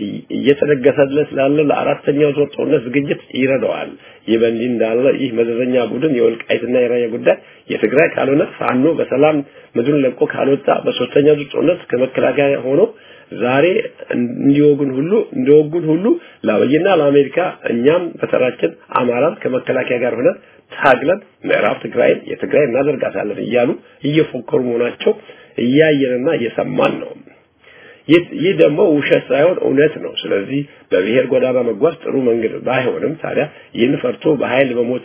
እየተደገሰለት ላለ ለአራተኛው ዙር ጦርነት ዝግጅት ይረዳዋል። ይህ በእንዲህ እንዳለ ይህ መዘዘኛ ቡድን የወልቃይትና የራያ ጉዳይ የትግራይ ካልሆነ ፋኖ በሰላም ምድሩን ለቆ ካልወጣ በሶስተኛ ዙር ጦርነት ከመከላከያ ሆኖ ዛሬ እንዲወጉን ሁሉ እንደወጉን ሁሉ ለአብይና ለአሜሪካ እኛም በተራችን አማራን ከመከላከያ ጋር ሆነን ታግለን ምዕራብ ትግራይን የትግራይ እናደርጋታለን እያሉ እየፎከሩ መሆናቸው እያየንና እየሰማን ነው። ይህ ደግሞ ውሸት ሳይሆን እውነት ነው። ስለዚህ በብሔር ጎዳና መጓዝ ጥሩ መንገድ ባይሆንም ታዲያ ይህን ፈርቶ በኃይል መሞት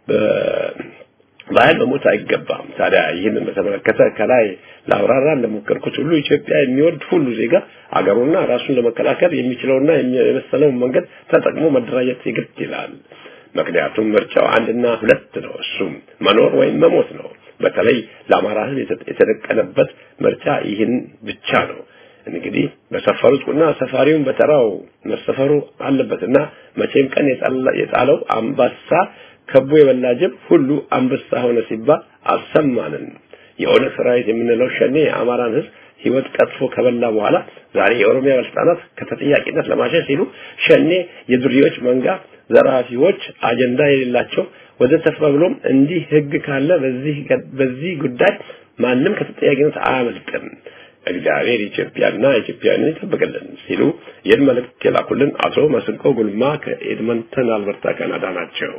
በኃይል መሞት አይገባም። ታዲያ ይህንን በተመለከተ ከላይ ለአብራራ እንደሞከርኩት ሁሉ ኢትዮጵያ የሚወድ ሁሉ ዜጋ አገሩና ራሱን ለመከላከል የሚችለውና የመሰለውን መንገድ ተጠቅሞ መደራጀት ይግድ ይላል። ምክንያቱም ምርጫው አንድና ሁለት ነው። እሱም መኖር ወይም መሞት ነው። በተለይ ለአማራ ሕዝብ የተደቀነበት ምርጫ ይህን ብቻ ነው። እንግዲህ በሰፈሩት ቁና ሰፋሪውን በተራው መሰፈሩ አለበትና መቼም ቀን የጣለው አምባሳ ከቦ የበላ ጅብ ሁሉ አንበሳ ሆነ ሲባል አልሰማንም። የኦነግ ሰራዊት የምንለው ሸኔ የአማራን ሕዝብ ህይወት ቀጥፎ ከበላ በኋላ ዛሬ የኦሮሚያ ባለስልጣናት ከተጠያቂነት ለማሸሽ ሲሉ ሸኔ የዱርዮች መንጋ ዘራፊዎች አጀንዳ የሌላቸው ወዘተ ተብሎም እንዲህ ህግ ካለ በዚህ በዚህ ጉዳይ ማንም ከተጠያቂነት አያመልጥም። እግዚአብሔር ኢትዮጵያና ኢትዮጵያውያንን ይጠብቅልን ሲሉ ይህን መልእክት የላኩልን አቶ መስንቆ ጉልማ ከኤድመንተን አልበርታ ካናዳ ናቸው።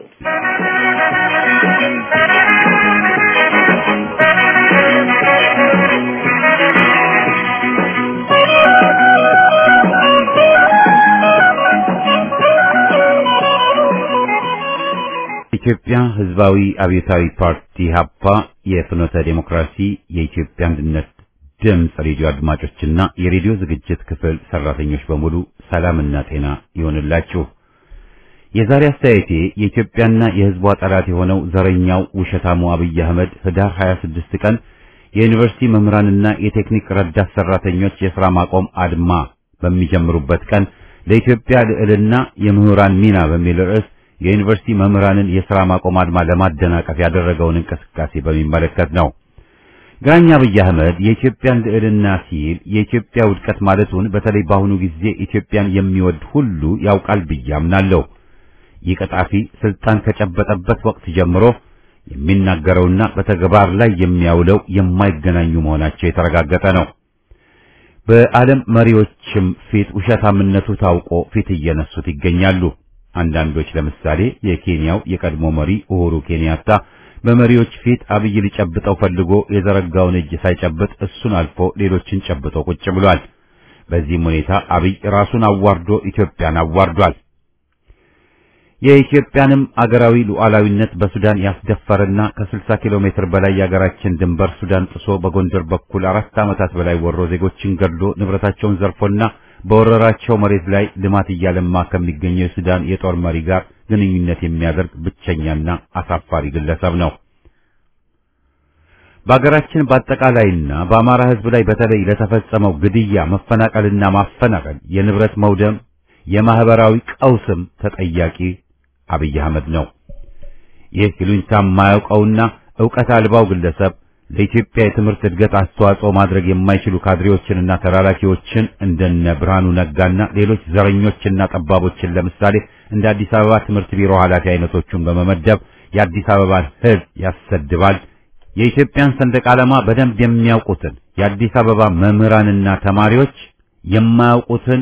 ኢትዮጵያ ህዝባዊ አብዮታዊ ፓርቲ ሀፓ የፍኖተ ዴሞክራሲ የኢትዮጵያ አንድነት ድምፅ ሬዲዮ አድማጮችና የሬዲዮ ዝግጅት ክፍል ሰራተኞች በሙሉ ሰላምና ጤና ይሆንላችሁ። የዛሬ አስተያየቴ የኢትዮጵያና የህዝቧ ጠላት የሆነው ዘረኛው ውሸታሙ አብይ አህመድ ህዳር 26 ቀን የዩኒቨርሲቲ መምህራንና የቴክኒክ ረዳት ሰራተኞች የሥራ ማቆም አድማ በሚጀምሩበት ቀን ለኢትዮጵያ ልዕልና የምሁራን ሚና በሚል ርዕስ የዩኒቨርሲቲ መምህራንን የሥራ ማቆም አድማ ለማደናቀፍ ያደረገውን እንቅስቃሴ በሚመለከት ነው። ግራኛ አብይ አህመድ የኢትዮጵያን ልዕልና ሲል የኢትዮጵያ ውድቀት ማለቱን በተለይ በአሁኑ ጊዜ ኢትዮጵያን የሚወድ ሁሉ ያውቃል ብዬ አምናለሁ። ይህ ቀጣፊ ስልጣን ከጨበጠበት ወቅት ጀምሮ የሚናገረውና በተግባር ላይ የሚያውለው የማይገናኙ መሆናቸው የተረጋገጠ ነው። በዓለም መሪዎችም ፊት ውሸታምነቱ ታውቆ ፊት እየነሱት ይገኛሉ። አንዳንዶች ለምሳሌ የኬንያው የቀድሞ መሪ ኡሁሩ ኬንያታ በመሪዎች ፊት አብይ ሊጨብጠው ፈልጎ የዘረጋውን እጅ ሳይጨብጥ እሱን አልፎ ሌሎችን ጨብጦ ቁጭ ብሏል። በዚህም ሁኔታ አብይ ራሱን አዋርዶ ኢትዮጵያን አዋርዷል። የኢትዮጵያንም አገራዊ ሉዓላዊነት በሱዳን ያስደፈረና ከ60 ኪሎ ሜትር በላይ የአገራችን ድንበር ሱዳን ጥሶ በጎንደር በኩል አራት ዓመታት በላይ ወሮ ዜጎችን ገድሎ ንብረታቸውን ዘርፎና በወረራቸው መሬት ላይ ልማት እያለማ ከሚገኘው የሱዳን የጦር መሪ ጋር ግንኙነት የሚያደርግ ብቸኛና አሳፋሪ ግለሰብ ነው። በአገራችን በአጠቃላይና በአማራ ሕዝብ ላይ በተለይ ለተፈጸመው ግድያ፣ መፈናቀልና ማፈናቀል፣ የንብረት መውደም፣ የማህበራዊ ቀውስም ተጠያቂ አብይ አህመድ ነው። ይህ ይሉኝታ የማያውቀውና ዕውቀት አልባው ግለሰብ ለኢትዮጵያ የትምህርት እድገት አስተዋጽኦ ማድረግ የማይችሉ ካድሬዎችንና ተላላኪዎችን እንደነ ብርሃኑ ነጋና ሌሎች ዘረኞችና ጠባቦችን ለምሳሌ እንደ አዲስ አበባ ትምህርት ቢሮ ኃላፊ አይነቶቹን በመመደብ የአዲስ አበባን ሕዝብ ያሰድባል። የኢትዮጵያን ሰንደቅ ዓላማ በደንብ የሚያውቁትን የአዲስ አበባ መምህራንና ተማሪዎች የማያውቁትን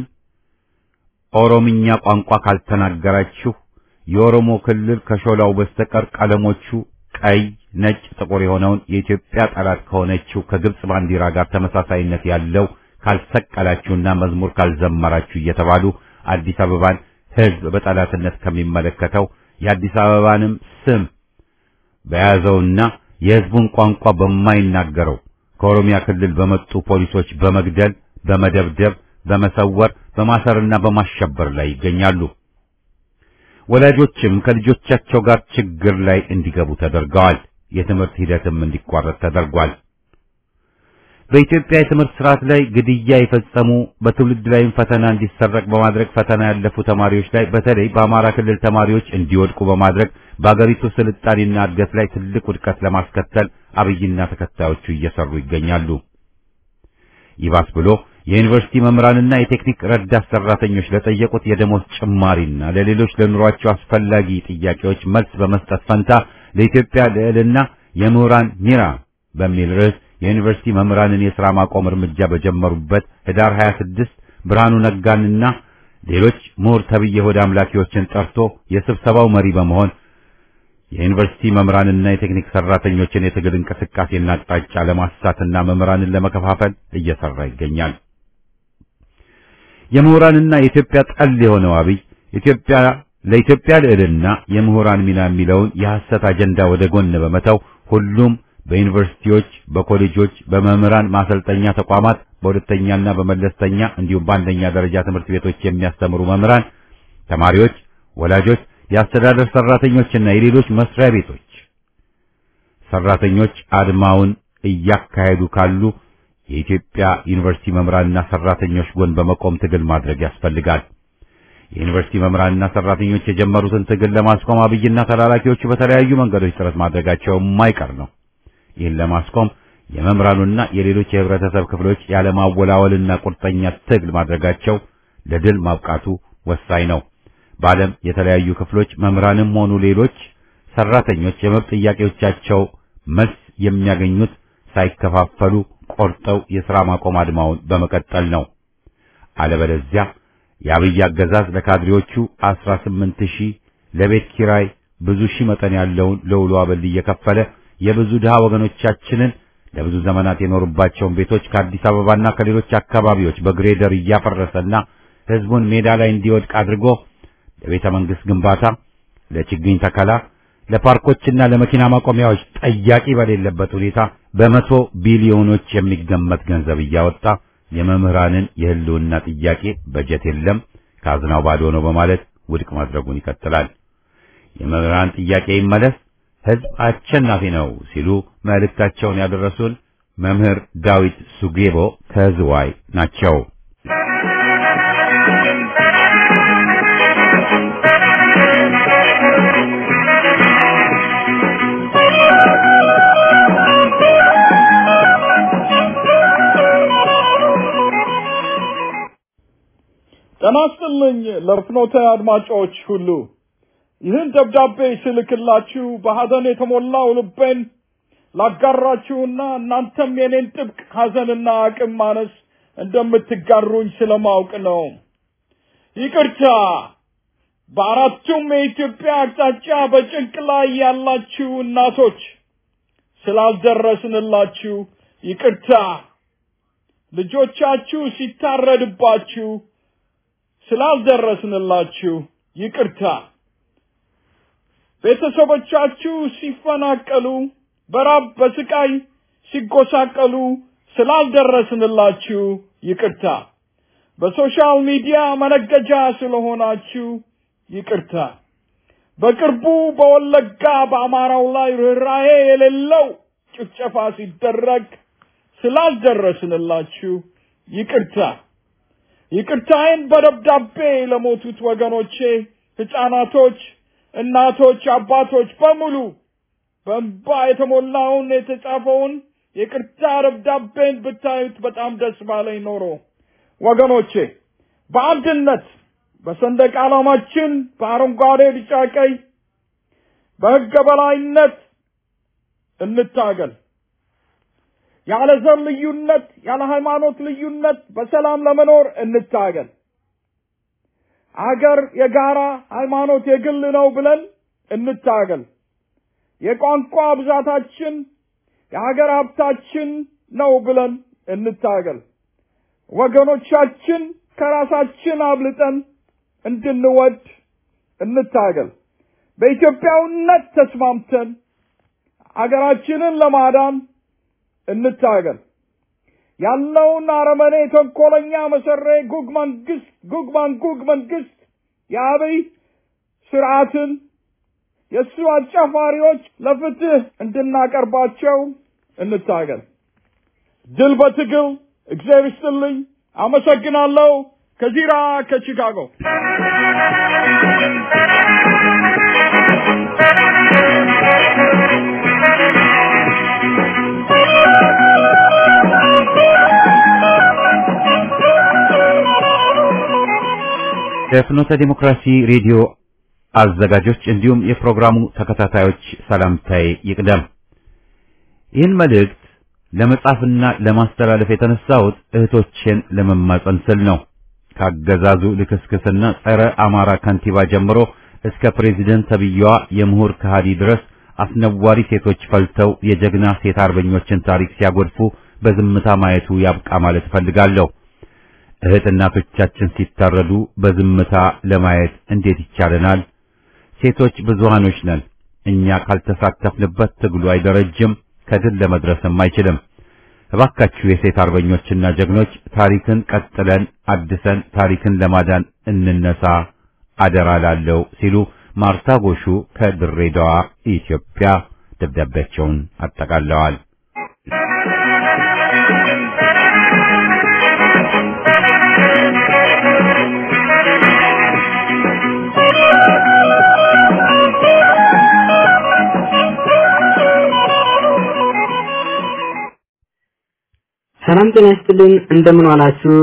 ኦሮምኛ ቋንቋ ካልተናገራችሁ የኦሮሞ ክልል ከሾላው በስተቀር ቀለሞቹ ቀይ፣ ነጭ፣ ጥቁር የሆነውን የኢትዮጵያ ጠላት ከሆነችው ከግብጽ ባንዲራ ጋር ተመሳሳይነት ያለው ካልሰቀላችሁና መዝሙር ካልዘመራችሁ እየተባሉ አዲስ አበባን ሕዝብ በጠላትነት ከሚመለከተው የአዲስ አበባንም ስም በያዘውና የሕዝቡን ቋንቋ በማይናገረው ከኦሮሚያ ክልል በመጡ ፖሊሶች በመግደል፣ በመደብደብ፣ በመሰወር፣ በማሰርና በማሸበር ላይ ይገኛሉ። ወላጆችም ከልጆቻቸው ጋር ችግር ላይ እንዲገቡ ተደርገዋል። የትምህርት ሂደትም እንዲቋረጥ ተደርጓል። በኢትዮጵያ የትምህርት ስርዓት ላይ ግድያ የፈጸሙ በትውልድ ላይም ፈተና እንዲሰረቅ በማድረግ ፈተና ያለፉ ተማሪዎች ላይ በተለይ በአማራ ክልል ተማሪዎች እንዲወድቁ በማድረግ በአገሪቱ ስልጣኔና እድገት ላይ ትልቅ ውድቀት ለማስከተል አብይና ተከታዮቹ እየሰሩ ይገኛሉ። ይባስ ብሎ የዩኒቨርሲቲ መምህራንና የቴክኒክ ረዳት ሰራተኞች ለጠየቁት የደሞዝ ጭማሪና ለሌሎች ለኑሯቸው አስፈላጊ ጥያቄዎች መልስ በመስጠት ፈንታ ለኢትዮጵያ ልዕልና የምሁራን ሚራ በሚል ርዕስ የዩኒቨርሲቲ መምህራንን የሥራ ማቆም እርምጃ በጀመሩበት ህዳር 26 ብርሃኑ ነጋንና ሌሎች ምሁር ተብዬ ሆድ አምላኪዎችን ጠርቶ የስብሰባው መሪ በመሆን የዩኒቨርሲቲ መምህራንና የቴክኒክ ሰራተኞችን የትግል እንቅስቃሴና አቅጣጫ ለማሳትና መምህራንን ለመከፋፈል እየሰራ ይገኛል። የምሁራንና የኢትዮጵያ ጠል የሆነው አብይ ኢትዮጵያ ለኢትዮጵያ ልዕልና የምሁራን ሚና የሚለውን የሐሰት አጀንዳ ወደ ጎን በመተው ሁሉም በዩኒቨርሲቲዎች፣ በኮሌጆች፣ በመምህራን ማሰልጠኛ ተቋማት፣ በሁለተኛና በመለስተኛ እንዲሁም በአንደኛ ደረጃ ትምህርት ቤቶች የሚያስተምሩ መምህራን፣ ተማሪዎች፣ ወላጆች፣ የአስተዳደር ሰራተኞችና የሌሎች መስሪያ ቤቶች ሰራተኞች አድማውን እያካሄዱ ካሉ የኢትዮጵያ ዩኒቨርሲቲ መምህራንና ሰራተኞች ጎን በመቆም ትግል ማድረግ ያስፈልጋል። የዩኒቨርሲቲ መምህራንና ሰራተኞች የጀመሩትን ትግል ለማስቆም አብይና ተላላኪዎቹ በተለያዩ መንገዶች ጥረት ማድረጋቸው የማይቀር ነው። ይህን ለማስቆም የመምህራኑና የሌሎች የህብረተሰብ ክፍሎች ያለማወላወልና ቁርጠኛ ትግል ማድረጋቸው ለድል ማብቃቱ ወሳኝ ነው። በዓለም የተለያዩ ክፍሎች መምህራንም ሆኑ ሌሎች ሰራተኞች የመብት ጥያቄዎቻቸው መልስ የሚያገኙት ሳይከፋፈሉ ቆርጠው የሥራ ማቆም አድማውን በመቀጠል ነው። አለበለዚያ የአብይ አገዛዝ ለካድሬዎቹ አስራ ስምንት ሺህ ለቤት ኪራይ ብዙ ሺህ መጠን ያለውን ለውሎ አበል እየከፈለ የብዙ ድሃ ወገኖቻችንን ለብዙ ዘመናት የኖሩባቸውን ቤቶች ከአዲስ አበባና ከሌሎች አካባቢዎች በግሬደር እያፈረሰና ህዝቡን ሜዳ ላይ እንዲወድቅ አድርጎ ለቤተ መንግስት ግንባታ፣ ለችግኝ ተከላ፣ ለፓርኮችና ለመኪና ማቆሚያዎች ጠያቂ በሌለበት ሁኔታ በመቶ ቢሊዮኖች የሚገመት ገንዘብ እያወጣ የመምህራንን የህልውና ጥያቄ በጀት የለም ካዝናው ባዶ ነው በማለት ውድቅ ማድረጉን ይቀጥላል። የመምህራን ጥያቄ ይመለስ፣ ህዝብ አሸናፊ ነው ሲሉ መልእክታቸውን ያደረሱን መምህር ዳዊት ሱጌቦ ከዝዋይ ናቸው። ጤና ይስጥልኝ ለፍኖተ አድማጮች ሁሉ ይህን ደብዳቤ ስልክላችሁ በሐዘን የተሞላው ልቤን ላጋራችሁና እናንተም የኔን ጥብቅ ሐዘንና አቅም ማነስ እንደምትጋሩኝ ስለማውቅ ነው። ይቅርታ በአራቱም የኢትዮጵያ አቅጣጫ በጭንቅ ላይ ያላችሁ እናቶች ስላልደረስንላችሁ ይቅርታ። ልጆቻችሁ ሲታረድባችሁ ስላልደረስንላችሁ ይቅርታ። ቤተሰቦቻችሁ ሲፈናቀሉ በራብ በስቃይ ሲጎሳቀሉ ስላልደረስንላችሁ ይቅርታ። በሶሻል ሚዲያ መነገጃ ስለሆናችሁ ይቅርታ። በቅርቡ በወለጋ በአማራው ላይ ርኅራሄ የሌለው ጭፍጨፋ ሲደረግ ስላልደረስንላችሁ ይቅርታ። ይቅርታዬን በደብዳቤ ለሞቱት ወገኖቼ፣ ሕፃናቶች፣ እናቶች፣ አባቶች በሙሉ በእንባ የተሞላውን የተጻፈውን የቅርታ ደብዳቤን ብታዩት በጣም ደስ ባለኝ ኖሮ ወገኖቼ በአንድነት በሰንደቅ ዓላማችን በአረንጓዴ፣ ቢጫ፣ ቀይ በሕገ በላይነት እንታገል። ያለ ዘር ልዩነት፣ ያለ ሃይማኖት ልዩነት በሰላም ለመኖር እንታገል። አገር የጋራ ሃይማኖት የግል ነው ብለን እንታገል። የቋንቋ ብዛታችን የሀገር ሀብታችን ነው ብለን እንታገል። ወገኖቻችን ከራሳችን አብልጠን እንድንወድ እንታገል። በኢትዮጵያውነት ተስማምተን አገራችንን ለማዳን እንታገል። ያለውን አረመኔ ተንኮለኛ መሰሬ ጉግ መንግስት ጉግ ማንጉግ መንግስት የአብይ ስርዓትን የእሱ አጫፋሪዎች ለፍትህ እንድናቀርባቸው እንታገል። ድል በትግል እግዚአብሔር ይስጥልኝ። አመሰግናለሁ። ከዚራ ከቺካጎ የፍኖተ ዲሞክራሲ ሬዲዮ አዘጋጆች እንዲሁም የፕሮግራሙ ተከታታዮች ሰላምታዬ ይቅደም። ይህን መልእክት ለመጻፍና ለማስተላለፍ የተነሳሁት እህቶቼን ለመማጸን ስል ነው። ካገዛዙ ልክስክስና ጸረ አማራ ከንቲባ ጀምሮ እስከ ፕሬዚደንት ተብዬዋ የምሁር ከሃዲ ድረስ አስነዋሪ ሴቶች ፈልተው የጀግና ሴት አርበኞችን ታሪክ ሲያጎድፉ በዝምታ ማየቱ ያብቃ ማለት እፈልጋለሁ። እህት እናቶቻችን ሲታረዱ በዝምታ ለማየት እንዴት ይቻለናል? ሴቶች ብዙሃኖች ነን። እኛ ካልተሳተፍንበት ትግሉ አይደረጅም፣ ከድል ለመድረስም አይችልም። እባካችሁ የሴት አርበኞችና ጀግኖች ታሪክን ቀጥለን አድሰን ታሪክን ለማዳን እንነሳ አደራ ላለው ሲሉ ማርታ ጎሹ ከድሬዳዋ ኢትዮጵያ ደብዳቤያቸውን አጠቃለዋል። ሰላም ጤና ይስጥልን። እንደምን ዋላችሁ?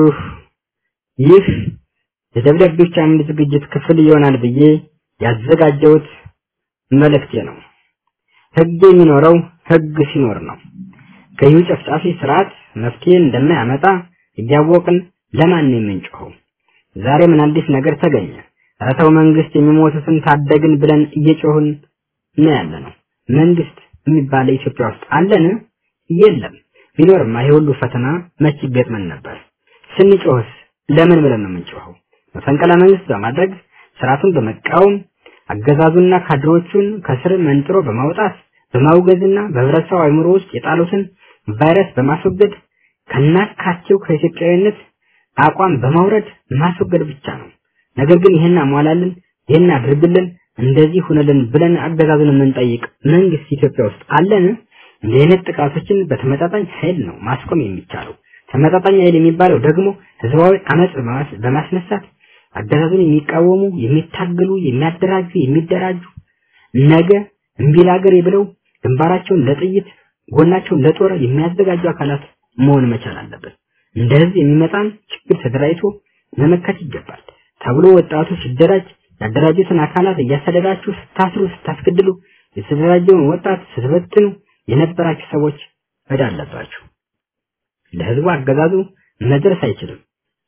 ይህ የደብዳቤዎች አምድ ዝግጅት ክፍል ይሆናል ብዬ ያዘጋጀሁት መልእክቴ ነው። ህግ የሚኖረው ህግ ሲኖር ነው። ገዢው ጨፍጫፊ ስርዓት መፍትሄ እንደማያመጣ እያወቅን ለማን ነው የምንጮኸው? ዛሬ ምን አዲስ ነገር ተገኘ? ኧረ ተው መንግስት የሚሞቱትን ታደግን ብለን እየጮህን ነው ያለ ነው። መንግስት የሚባል ኢትዮጵያ ውስጥ አለን? የለም። ቢኖርማ ይሄ ሁሉ ፈተና መች ይገጥመን ነበር? ስንጮህስ ለምን ብለን ነው የምንጮኸው? መፈንቅለ መንግስት በማድረግ ስርዓቱን በመቃወም አገዛዙና ካድሮቹን ከስር መንጥሮ በማውጣት በማውገዝና በህብረተሰቡ አእምሮ ውስጥ የጣሉትን ቫይረስ በማስወገድ ከናካቴው ከኢትዮጵያዊነት አቋም በማውረድ ማስወገድ ብቻ ነው። ነገር ግን ይህን አሟላልን፣ ይህን አድርግልን፣ እንደዚህ ሁነልን ብለን አገዛዙን የምንጠይቅ መንግስት ኢትዮጵያ ውስጥ አለን? እንዲህ አይነት ጥቃቶችን በተመጣጣኝ ኃይል ነው ማስቆም የሚቻለው። ተመጣጣኝ ኃይል የሚባለው ደግሞ ህዝባዊ አመጽ በማስነሳት አገዛዙን የሚቃወሙ የሚታገሉ፣ የሚያደራጁ፣ የሚደራጁ ነገ እምቢ ለአገሬ ብለው ግንባራቸውን ለጥይት ጎናቸውን ለጦር የሚያዘጋጁ አካላት መሆን መቻል አለበት። እንደ ህዝብ የሚመጣን ችግር ተደራጅቶ መመከት ይገባል ተብሎ ወጣቱ ሲደራጅ ያደራጁትን አካላት እያሰደዳችሁ ስታስሩ፣ ስታስገድሉ የተደራጀውን ወጣት ስትበትኑ የነበራችሁ ሰዎች እዳ አለባችሁ። ለህዝቡ አገዛዙ መድረስ አይችልም።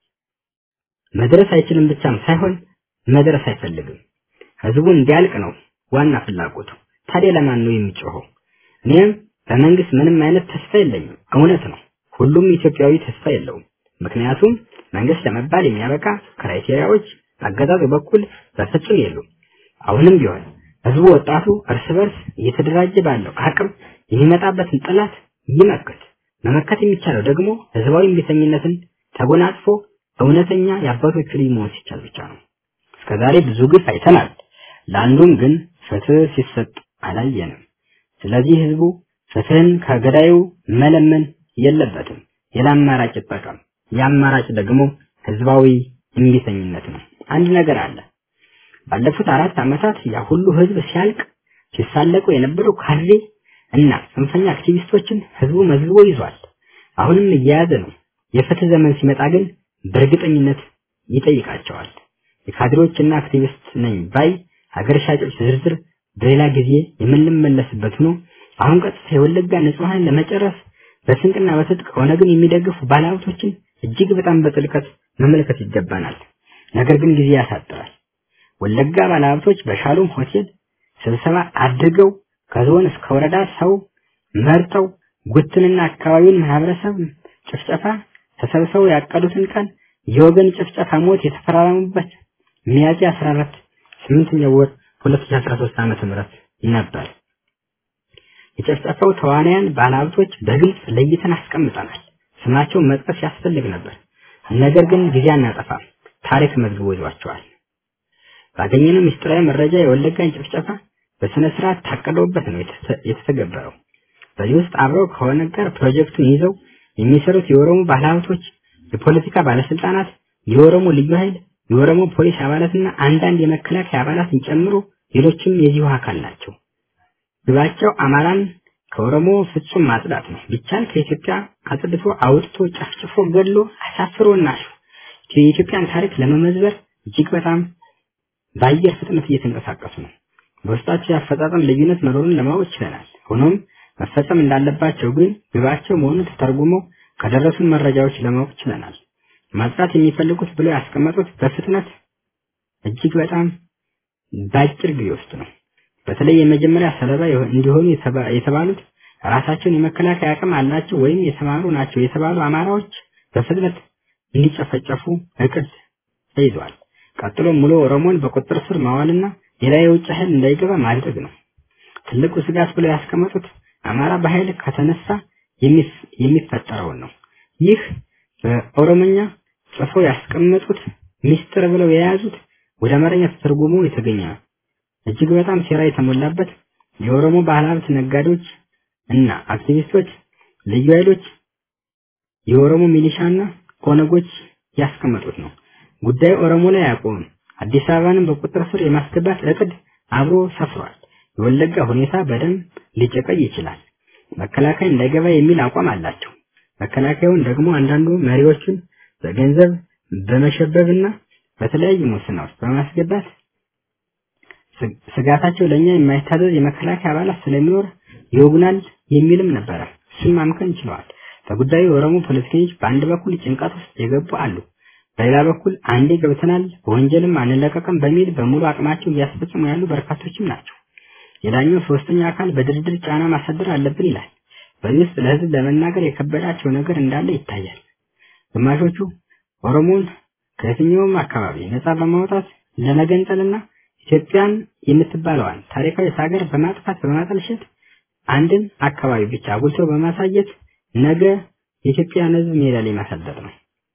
መድረስ አይችልም ብቻም ሳይሆን መድረስ አይፈልግም። ህዝቡ እንዲያልቅ ነው ዋና ፍላጎቱ። ታዲያ ለማን ነው የሚጮኸው? እኔም በመንግስት ምንም አይነት ተስፋ የለኝም። እውነት ነው፣ ሁሉም ኢትዮጵያዊ ተስፋ የለውም። ምክንያቱም መንግስት ለመባል የሚያበቃ ክራይቴሪያዎች በአገዛዙ በኩል በፍጹም የሉም። አሁንም ቢሆን ህዝቡ ወጣቱ እርስ በርስ እየተደራጀ ባለው አቅም የሚመጣበትን ጠላት ይመክት። መመከት የሚቻለው ደግሞ ህዝባዊ እምቢተኝነትን ተጎናጽፎ እውነተኛ የአባቶቹ ልጅ መሆን ሲቻል ብቻ ነው። እስከዛሬ ብዙ ግፍ አይተናል። ለአንዱም ግን ፍትህ ሲሰጥ አላየንም። ስለዚህ ህዝቡ ፍትህን ከገዳዩ መለመን የለበትም። ሌላ አማራጭ ይጠቀም። የአማራጭ ደግሞ ህዝባዊ እምቢተኝነት ነው። አንድ ነገር አለ። ባለፉት አራት ዓመታት ያ ሁሉ ህዝብ ሲያልቅ ሲሳለቁ የነበሩ ካድሬ እና ጽንፈኛ አክቲቪስቶችን ህዝቡ መዝግቦ ይዟል። አሁንም እየያዘ ነው። የፍትህ ዘመን ሲመጣ ግን በእርግጠኝነት ይጠይቃቸዋል። የካድሬዎችና አክቲቪስት ነኝ ባይ ሀገር ሻጮች ዝርዝር በሌላ ጊዜ የምንመለስበት ሆኖ አሁን ቀጥታ የወለጋ ንጹሐን ለመጨረስ በስንቅና በትጥቅ ኦነግን የሚደግፉ ባለሀብቶችን እጅግ በጣም በጥልቀት መመልከት ይገባናል። ነገር ግን ጊዜ ያሳጥራል። ወለጋ ባለሀብቶች በሻሎም ሆቴል ስብሰባ አድርገው ከዞን እስከ ወረዳ ሰው መርጠው ጉትንና አካባቢውን ማህበረሰብ ጭፍጨፋ ተሰብስበው ያቀዱትን ቀን የወገን ጭፍጨፋ ሞት የተፈራረሙበት ሚያዝያ 14 ስምንተኛው ወር 2013 ዓመተ ምህረት ነበር። የጨፍጨፋው ተዋናያን ባለሀብቶች በግልጽ ለይተን አስቀምጠናል። ስማቸውን መጥቀስ ያስፈልግ ነበር። ነገር ግን ጊዜ አናጠፋም። ታሪክ መዝግቦ ይዟቸዋል። ባገኘነው ምስጢራዊ መረጃ የወለጋን ጭፍጨፋ በስነ ስርዓት ታቅዶበት ነው የተተገበረው። በዚህ ውስጥ አብረው ከሆነ ጋር ፕሮጀክቱን ይዘው የሚሰሩት የኦሮሞ ባለሀብቶች፣ የፖለቲካ ባለስልጣናት፣ የኦሮሞ ልዩ ኃይል፣ የኦሮሞ ፖሊስ አባላትና አንዳንድ የመከላከያ አባላትን ጨምሮ ሌሎችም የዚሁ አካል ናቸው። ግባቸው አማራን ከኦሮሞ ፍጹም ማጽዳት ነው። ቢቻል ከኢትዮጵያ አጽድቶ አውጥቶ ጨፍጭፎ ገድሎ አሳፍሮና የኢትዮጵያን ታሪክ ለመመዝበር እጅግ በጣም በአየር ፍጥነት እየተንቀሳቀሱ ነው። በውስጣቸው የአፈጻጸም ልዩነት መኖሩን ለማወቅ ችለናል። ሆኖም መፈጸም እንዳለባቸው ግን ግባቸው መሆኑን ተተርጉሞ ከደረሱን መረጃዎች ለማወቅ ችለናል። ማጽዳት የሚፈልጉት ብለው ያስቀመጡት በፍጥነት እጅግ በጣም በአጭር ጊዜ ውስጥ ነው። በተለይ የመጀመሪያ ሰለባ እንዲሆኑ የተባሉት ራሳቸውን የመከላከያ አቅም አላቸው ወይም የተማሩ ናቸው የተባሉ አማራዎች በፍጥነት እንዲጨፈጨፉ እቅድ ተይዟል። ቀጥሎ ሙሉ ኦሮሞን በቁጥጥር ስር ማዋልና ሌላ የውጭ ኃይል እንዳይገባ ማድረግ ነው። ትልቁ ስጋት ብለው ያስቀመጡት አማራ በኃይል ከተነሳ የሚፈጠረውን ነው። ይህ በኦሮሞኛ ጽፈው ያስቀመጡት ሚስጥር ብለው የያዙት ወደ አማርኛ ተተርጉሞ የተገኘ ነው። እጅግ በጣም ሴራ የተሞላበት የኦሮሞ ባለሀብት ነጋዴዎች እና አክቲቪስቶች፣ ልዩ ኃይሎች፣ የኦሮሞ ሚሊሻና ኦነጎች ያስቀመጡት ነው። ጉዳዩ ኦሮሞ ላይ አያቆምም። አዲስ አበባንም በቁጥጥር ስር የማስገባት እቅድ አብሮ ሰፍሯል። የወለጋ ሁኔታ በደንብ ሊጨቀይ ይችላል። መከላከያ እንዳይገባ የሚል አቋም አላቸው። መከላከያውን ደግሞ አንዳንዱ መሪዎቹን በገንዘብ በመሸበብና በተለያዩ ሙስናዎች በማስገባት ስጋታቸው ለኛ የማይታዘዝ የመከላከያ አባላት ስለሚኖር ይወጉናል የሚልም ነበረ። እሱን ማምከን ችለዋል። በጉዳዩ የኦሮሞ ፖለቲከኞች በአንድ በኩል ጭንቀት ውስጥ የገቡ አሉ። በሌላ በኩል አንዴ ገብተናል በወንጀልም አንለቀቅም በሚል በሙሉ አቅማቸው እያስፈጸሙ ያሉ በርካቶችም ናቸው። ሌላኛው ሶስተኛ አካል በድርድር ጫና ማሳደር አለብን ይላል። በዚህ ውስጥ ለህዝብ ለመናገር የከበዳቸው ነገር እንዳለ ይታያል። ግማሾቹ ኦሮሞን ከየትኛውም አካባቢ ነፃ በማውጣት ለመገንጠልና ኢትዮጵያን የምትባለዋን ታሪካዊ ሀገር በማጥፋት በማጠልሸት አንድን አካባቢ ብቻ አጉልተው በማሳየት ነገ የኢትዮጵያን ህዝብ ሜዳ ላይ ማሳደር ነው።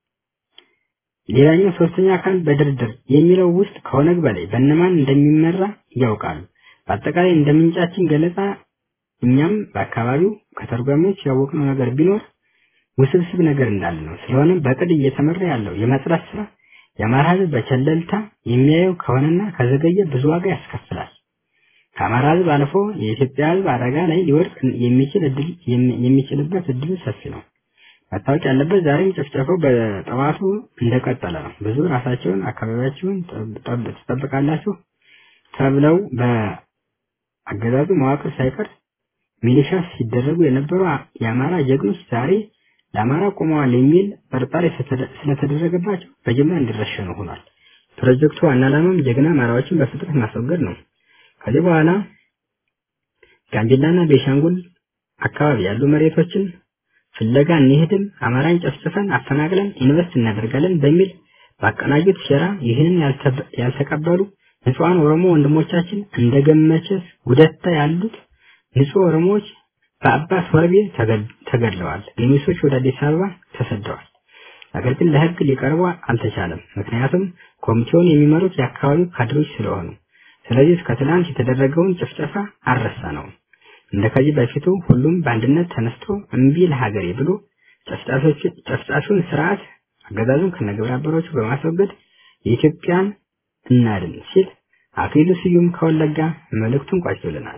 ሌላኛው ሶስተኛ አካል በድርድር የሚለው ውስጥ ከኦነግ በላይ በእነማን እንደሚመራ ያውቃሉ። በአጠቃላይ እንደ ምንጫችን ገለጻ እኛም በአካባቢው ከተርጓሚዎች ያወቅነው ነገር ቢኖር ውስብስብ ነገር እንዳለ ነው። ስለሆነም በቅድ እየተመራ ያለው የማጽዳት ስራ የአማራ ህዝብ በቸለልታ የሚያየው ከሆነና ከዘገየ ብዙ ዋጋ ያስከፍላል። ከአማራ ህዝብ አልፎ የኢትዮጵያ ህዝብ አደጋ ላይ ሊወድቅ የሚችል እድል የሚችልበት እድል ሰፊ ነው። መታወቅ ያለበት ዛሬም ጭፍጨፋው በጠዋቱ እንደቀጠለ ነው። ብዙ ራሳቸውን አካባቢያቸውን ትጠብቃላችሁ ተብለው በአገዛዙ መዋቅር ሳይቀር ሚሊሻ ሲደረጉ የነበሩ የአማራ ጀግኖች ዛሬ ለአማራ ቆመዋል የሚል ጥርጣሬ ስለተደረገባቸው በጅምላ እንዲረሸኑ ሆኗል። ፕሮጀክቱ ዋና ዓላማም ጀግና አማራዎችን በፍጥነት ማስወገድ ነው። ከዚህ በኋላ ጋምቤላና ቤሻንጉል አካባቢ ያሉ መሬቶችን ፍለጋ እንሄድም፣ አማራን ጨፍጭፈን አፈናቅለን ኢንቨስት እናደርጋለን በሚል ባቀናጁት ሴራ ይህንን ያልተቀበሉ ንጹሐን ኦሮሞ ወንድሞቻችን እንደ ገመቸስ ጉደታ ያሉት ንጹህ ኦሮሞዎች በአባት ወርቤ ተገድለዋል። ገሚሶች ወደ አዲስ አበባ ተሰደዋል። ነገር ግን ለህግ ሊቀርቡ አልተቻለም። ምክንያቱም ኮሚቴውን የሚመሩት የአካባቢው ካድሬዎች ስለሆኑ። ስለዚህ እስከ ትናንት የተደረገውን ጭፍጨፋ አልረሳ ነው። እንደ ከዚህ በፊቱ ሁሉም በአንድነት ተነስቶ እምቢ ለሀገሬ ብሎ ጨፍጫፊውን ስርዓት አገዛዙን ከነግብረ አበሮቹ በማስወገድ የኢትዮጵያን እናድን ሲል አክሊሉ ስዩም ከወለጋ መልእክቱን ቋጭቶልናል።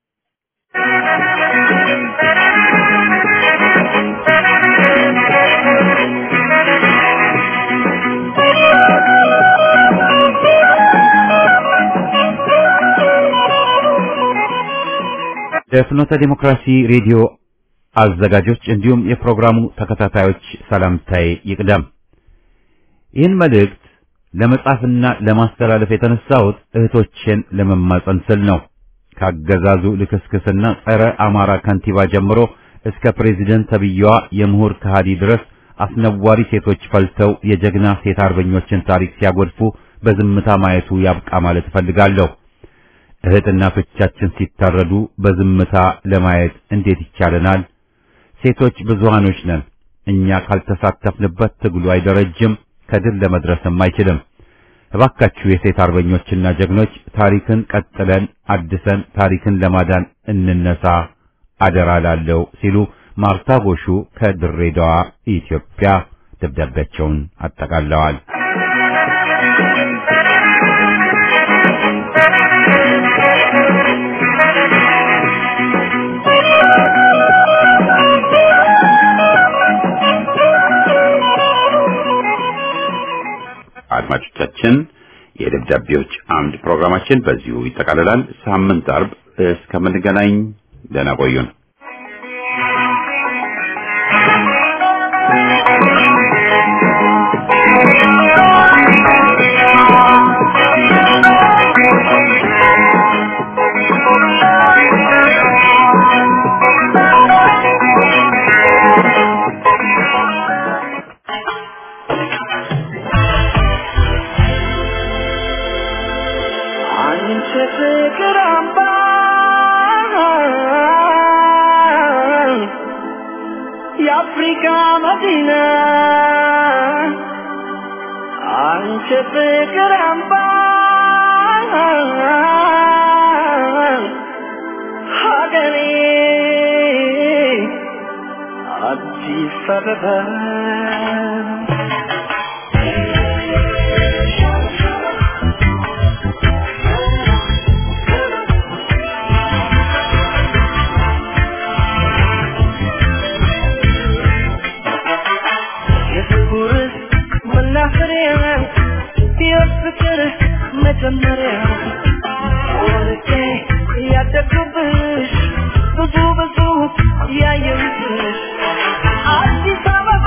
ለፍኖተ ዲሞክራሲ ሬዲዮ አዘጋጆች እንዲሁም የፕሮግራሙ ተከታታዮች ሰላምታዬ ይቅደም። ይህን መልእክት ለመጻፍና ለማስተላለፍ የተነሳሁት እህቶቼን ለመማጸን ስል ነው። ካገዛዙ ልክስክስና ጸረ አማራ ከንቲባ ጀምሮ እስከ ፕሬዚደንት ተብዬዋ የምሁር ከሃዲ ድረስ አስነዋሪ ሴቶች ፈልተው የጀግና ሴት አርበኞችን ታሪክ ሲያጎድፉ በዝምታ ማየቱ ያብቃ ማለት እፈልጋለሁ። እህት እናቶቻችን ሲታረዱ በዝምታ ለማየት እንዴት ይቻለናል? ሴቶች ብዙሃኖች ነን። እኛ ካልተሳተፍንበት ትግሉ አይደረጅም፣ ከድል ለመድረስም አይችልም። እባካችሁ የሴት አርበኞችና ጀግኖች ታሪክን ቀጥለን አድሰን ታሪክን ለማዳን እንነሳ አደራ ላለው ሲሉ ማርታ ጎሹ ከድሬዳዋ ኢትዮጵያ ደብዳቤያቸውን አጠቃለዋል። አድማጮቻችን የደብዳቤዎች አምድ ፕሮግራማችን በዚሁ ይጠቃልላል። ሳምንት አርብ እስከምንገናኝ ደህና ቆዩን። አንቺ ፍቅር አምባ የአፍሪካ መዲና አንቺ ፍቅር አምባ ሀገሬ አዲስ አበባ የፍቅር መናፈሪያ የፍቅር መጀመሪያ ወርቄ ያደግኩብሽ ብዙ ብዙ ያየሁብሽ አዲስ አበባ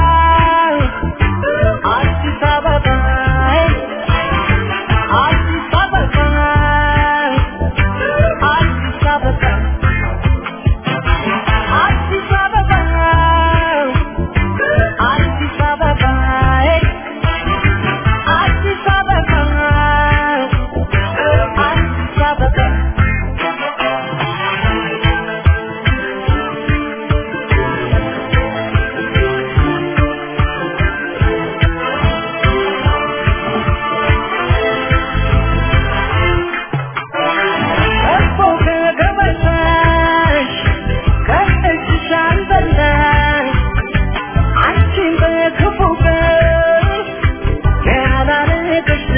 አዲስ አበባ አዲስ አበባ አዲስ አበባ አዲስ አበባ አዲስ አበባ አዲስ አበባ አዲስ አበባ እኮ ከገበታሽ ከእጅሽ አልበላሽ አንቺን በክፉ ቀን ያላረገሽ